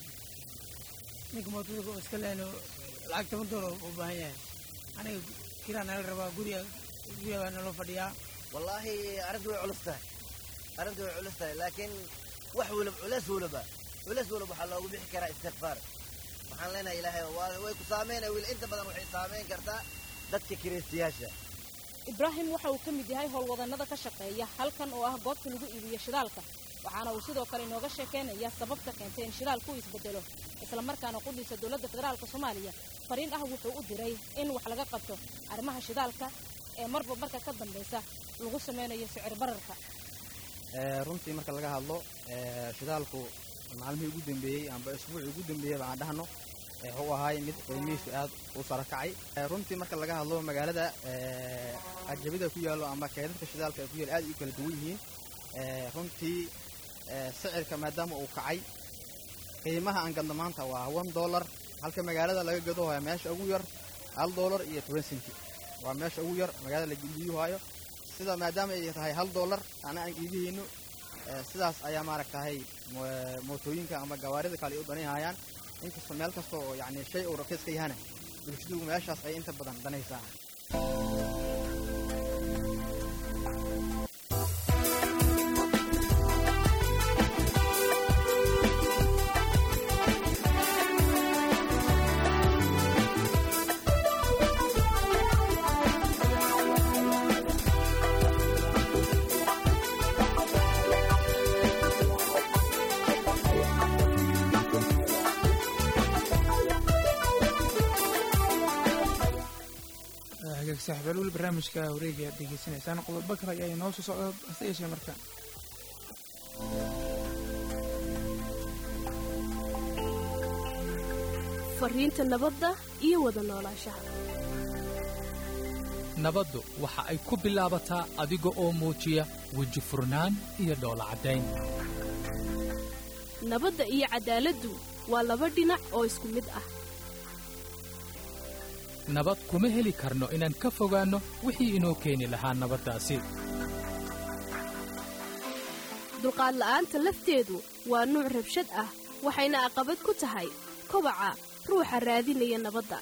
ninka mootada iska lehno lacag toban dolar u baahan yahay aniga kiraa nala rabaa guriga guriga baa naloo fadhiyaa wallaahi arrintu way culus tahay arrintu way culus tahay laakiin wax walab culeys walaba culeys walab waxaa loogu bixi karaa istikfaar waxaan leenahay ilaahay way ku saameynaya wiil inta badan waxay saameyn kartaa dadka kiristiyaasha ibraahim waxa uu ka mid yahay howlwadannada ka shaqeeya halkan oo ah goobta lagu iibiyo shidaalka waxaana uu sidoo kale inooga sheekaynaya sababta keentay in shidaalku isbedelo islamarkaana qudhiisa dowladda federaalka soomaaliya fariin ah wuxuu u diray in wax laga qabto arrimaha shidaalka ee marba marka ka dambaysa lagu sameynayo sicir bararka runtii marka laga hadlo shidaalku maalmihii ugu dambeeyey amba isbuucii ugu dambeeyey baan dhahno wuxuu ahaay mid qiimihiisu aad u sara kacay runtii marka laga hadlo magaalada ajabida ku yaallo ama keedadka shidaalka ay ku yaal aad u kala duwan yihiin runtii sicirka maadaama uu kacay qiimaha aan gadno maanta waa one dollar halka magaalada laga gado haya meesha ugu yar hal dollar iyo toban senti waa meesha ugu yar magaalada la iibiyu hayo sida maadaama ay tahay hal dollar ana aan iibihayno sidaas ayaa maaragtahay mootooyinka ama gawaarida kale ay u danayhayaan inkastoo meel kasta oo yacni shay uu raqiis ka yahana bulshadu meeshaas ay inta badan danaysaa saaxiibayaal weli barnaamijka wareega aad degeysanaysaan qodobo kale ayaa inoo soo socda hase yeeshee marka fariinta nabadda iyo wada noolaanshaha nabaddu waxa ay ku bilaabataa adiga oo muujiya weji furnaan iyo dhoola caddayn nabadda iyo caddaaladdu waa laba dhinac oo isku mid ah nabad kuma heli karno inaan ka fogaanno wixii inoo keeni lahaa nabaddaasi dulqaad la'aanta lafteedu waa nuuc rabshad ah waxayna aqabad ku tahay kobaca ruuxa raadinaya nabadda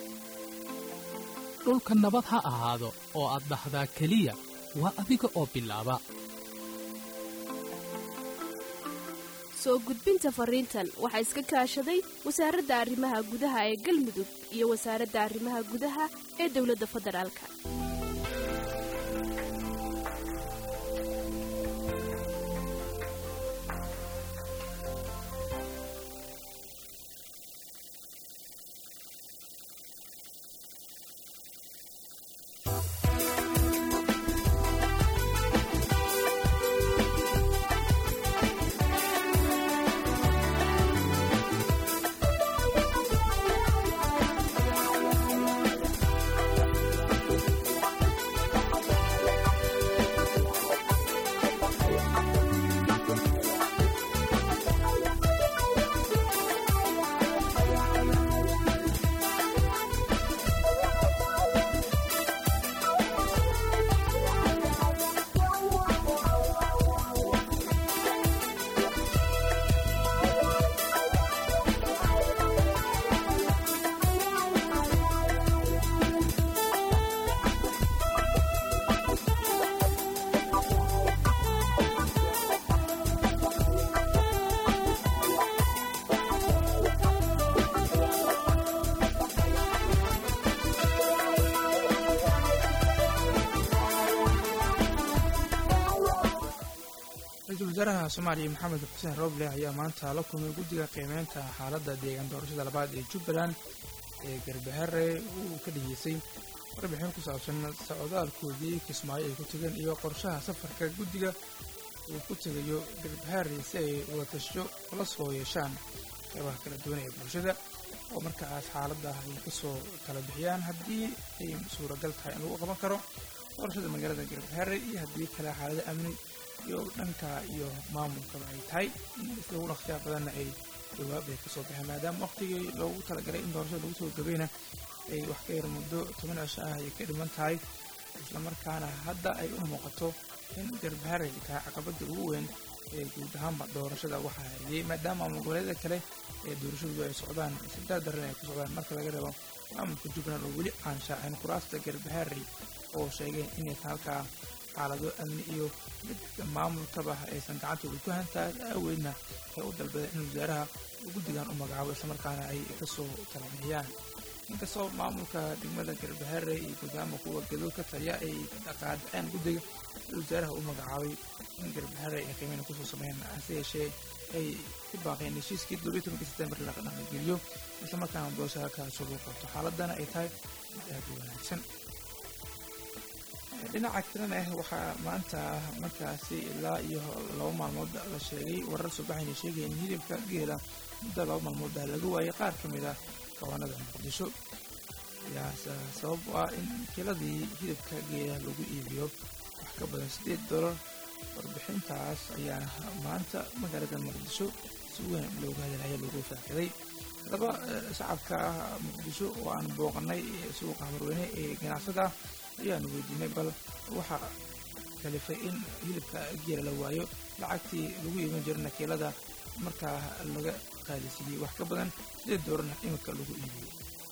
dhulka nabad ha ahaado oo aad dhahdaa keliya waa adiga oo bilaaba soo gudbinta fariintan waxaa iska kaashaday wasaaradda arrimaha gudaha ee galmudug iyo wasaaradda arrimaha gudaha ee dowladda federaalka wasaaraha soomaaliya maxamed xuseen roble ayaa maanta la kulmay guddiga qiimeynta xaaladda deegaan doorashada labaad ee jubbaland ee garbaharre uu ka dhigeysay warbixin ku saabsan socdaalkoodii kismaayo ay ku tegeen iyo qorshaha safarka guddiga uu ku tegayo garbaharre si ay wadatasho ula soo yeeshaan qeybaha kala duwan ee bulshada oo markaas xaaladda ay kasoo kala bixiyaan haddii ay suuragal tahay in lagu qaban karo doorashada magaalada garbaharre iyo haddii kale xaalado amni iyo dhanka iyo maamulkaba ay tahay lagu dhaqsiyaa badanna ay jawaab ay kasoo baxeen maadaama waqtigii loogu talagalay in doorashada lagu soo gabayna ay wax ka yar muddo toban cisho ah ay ka dhiman tahay islamarkaana hadda ay u muuqato in garbaharre ay tahay caqabada ugu weyn ee guud ahaanba doorashada waxaa hariyey maadaama maamul goboleedyada kale ee doorashadu ay socdaan sidaa daran ay ku socdaan marka laga reebo maamulka jubbaland oo weli aan shaacin kuraasta garbaharre oo sheegeen inay tahay halkaa xaalado amni iyo mid maamulkaba aysan gacantooda ku hantaa aaweydna ay u dalbadeen in wasaaraha guddigan u magacaabo islamarkaana ay kasoo talabixiyaan inkastoo maamulka degmada garbaharre iyo gudaama kuwa gadood ka taliya ay qaadaceen guddiga wasaaraha u magacaabay in garbaharre ay qiimeyna kusoo sameeyeen hase yeeshee ay ku baaqeen heshiiskii todobiyi tobankii sebtembar la dhaqangeliyo islamarkaana doorasha halkaas lagu qabto xaaladana ay tahay mid aad u wanaagsan dhinaca kalena ah waxaa maanta markaasi ilaa iyo laba maalmood la sheegay warar subaxayna sheegaya in hilibka geela muddo laba maalmood ah laga waayay qaar ka mid ah kawaanada muqdisho yaas sabab u ah in kiiladii hilibka geela lagu iibiyo wax ka badan siddeed dolar warbixintaas ayaana maanta magaalada muqdisho si weyn looga hadalaya lagu faaqiday haddaba shacabka muqdisho oo aan booqanay suuqa hamarweyne ee ganacsada ayaanu weydiinay bal waxaa kalifay in hilibka geela la waayo lacagtii lagu iiban jira nakiilada markaa laga qaalisiiyey wax ka badan sideed doorana iminka lagu iibiyey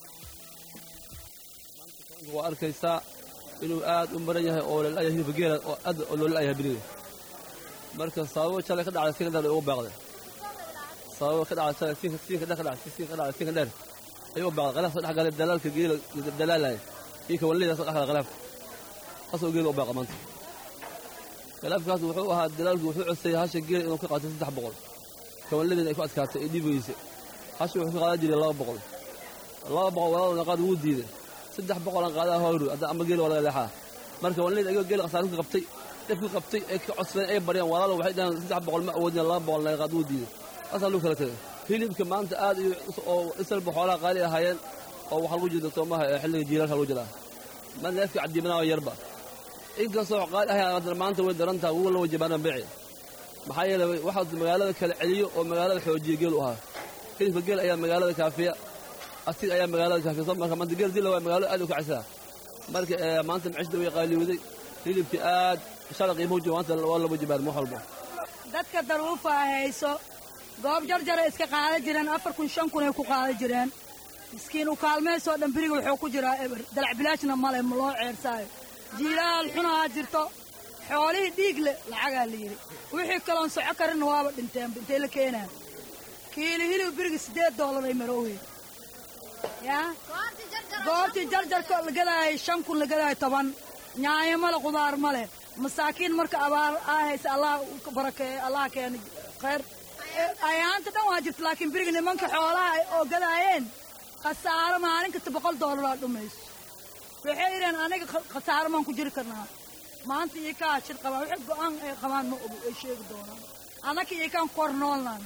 waa arkaysaa inuu aad u maran yahay oo lalaaya hilibka geela oo aad loo la'yahay beriga marka sababo shalay ka dhacday siinka dheer ugu baaqday sababo ka dhacday shalay siinka siinka dheer ka dhacday siinka ka dhacday siinka dheer ayuu baaqday khilaaf soo dhex galay dalaalka geela dalaalaya ninka walidii soo dhex galay khilaafka asoo geela u baaqa maanta khilaafkaas wuxuu ahaa dalaalku wuxuu codseeyay hasha geela inuu ka qaatay saddex boqol kawaladiina ay ku adkaatay ee dhiibaysa hasha wuxuu ka qaadan jiray laba boqol laba boqol walaaluna qaad wuu diiday saddex boqolan qaadaa hooru hadda ama geela walaga leexaa marka walidii ayagoo geela khasaaro ka qabtay dhibku qabtay ee ka codsadeen ay baryaan walaalo waxay dhahaan saddex boqol ma awoodina laba boqol laga qaad wuu diiday asaa lagu kala tegay hilibka maanta aad iyo oo isalba xoolaha qaali ahaayeen oo waxaa lagu jira soomaha ee xilliga jiilaalka lagu jiraa ma neefka cadiimanaa yarba inkastoo qaali ahay maanta way daran tahay wuga la wajabaana bici maxaa yeelay waxaa magaalada kala celiyo oo magaalada xoojiya geel u ahaa hilibka geel ayaa magaalada kaafiya asig ayaa magaalada kaafiya soo marka maanta geel dila waa magaalada aad u kacaysaa marka maanta macishda way qaaliwday hilibkii aad shalay qiimuhu jiro maanta waa la wajabaan wax walba dadka daruufa hayso goob jarjara iska qaadan jireen afar kun shan kun ay ku qaadan jireen miskiin u kaalmaysoo dhan beriga wuxuu ku jiraa eber dalacbilaashna male ma loo ceersaayo jiilaal xunahaa jirto xoolihii dhiig le lacagaa la yidhi wixii kaloon soco karinna waaba dhinteen intay la keenaan kiili hilib beriga siddeed doolar ay marowey yaa goortii jarjarka la gadaayay shan kun la gadaayo toban nyaayo male qudaar male masaakiin marka abaar aa haysa allah barakeeyo allah keena khayr ayaanta dhan waa jirta laakiin beriga nimanka xoolaha oo gadaayeen khasaaro maalin kasta boqol doolaraa dhumayso waxay yidheen aniga khasaaro maan ku jiri karnaa maanta iyo kaa shir qabaan wixii go'aan ay qabaan ma ogo ay sheegi doonaan annaka iyo kaan kor noolnaan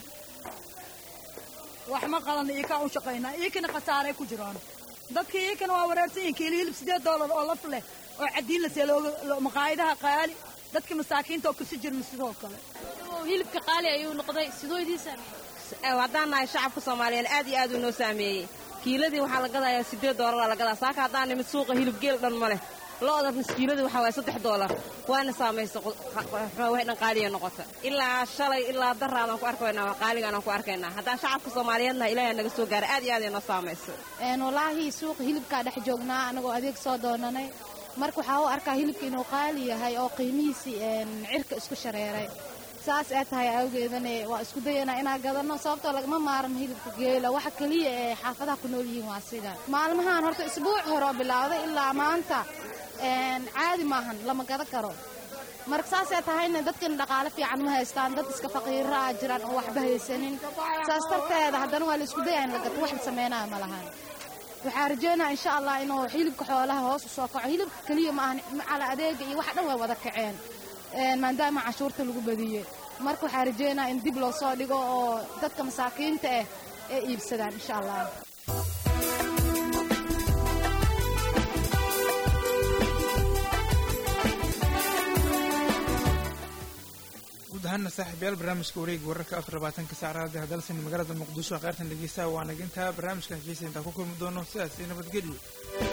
wax ma qalanna iyo kaa u shaqaynaa iyakana khasaaray ku jiraan dadka iyakana waa wareersan yihin kiili hilib siddeed doolar oo laf leh oo caddiin la see looga maqaayadaha qaali dadka masaakiinta oo kasi jirna sidoo kale hilibka qaali ayuu noqday sidoo idiin saameeyey haddaan nahay shacabka soomaaliyeed aad iyo aad uu noo saameeyey kiiladii waxaa la gadayaa siddeed doolar la gadaa saaka haddaan nimid suuqa hilib geel dhan ma leh lo'da miskiiladii waxaa waaya saddex doolar waana saamaysa waxay dhan qaaliya noqota ilaa shalay ilaa daraadaan ku arkaynaa qaaligaanaan ku arkaynaa haddaan shacabka soomaaliyeedna ilaahay naga soo gaaray aad iyo aad ay noo saamaysa walaahi suuqa hilibkaa dhex joognaa anagoo adeeg soo doonanay marka waxaa u arkaa hilibka inuu qaali yahay oo qiimihiisii cirka isku shareeray saas ee tahay awgeedane waa isku dayanaa inaan gadanno sababtoo lagama maaran hilibka geela waxa keliya ee xaafadaha ku nool yihiin waa sida maalmahan horta isbuuc hore oo bilaawday ilaa maanta caadi maahan lama gadan karo marka saasay tahayna dadkan dhaqaale fiican ma haystaan dad iska faqiira ah jiraan oo waxba haysanin saas darteeda haddana waa la isku dayaya in la gato wax la sameynaya ma lahan waxaa rajeynaya insha allah inuu hilibka xoolaha hoos u soo kaco hilibka keliya ma ahan macala adeega iyo wax dhan way wada kaceen maadaama cashuurta lagu badiyey marka waxaa rajeynaya in dib loo soo dhigo oo dadka masaakiinta ah ay iibsadaan insha allah guud ahaana saaxiibayaal barnaamijka wareega wararka afar labaatanka saacraada hadalsan magaalada muqdisho kheyrtan dhegeystaha waa nagintaa barnaamijka xiisa intaan ku kulmi doono sidaas iyo nabadgelyo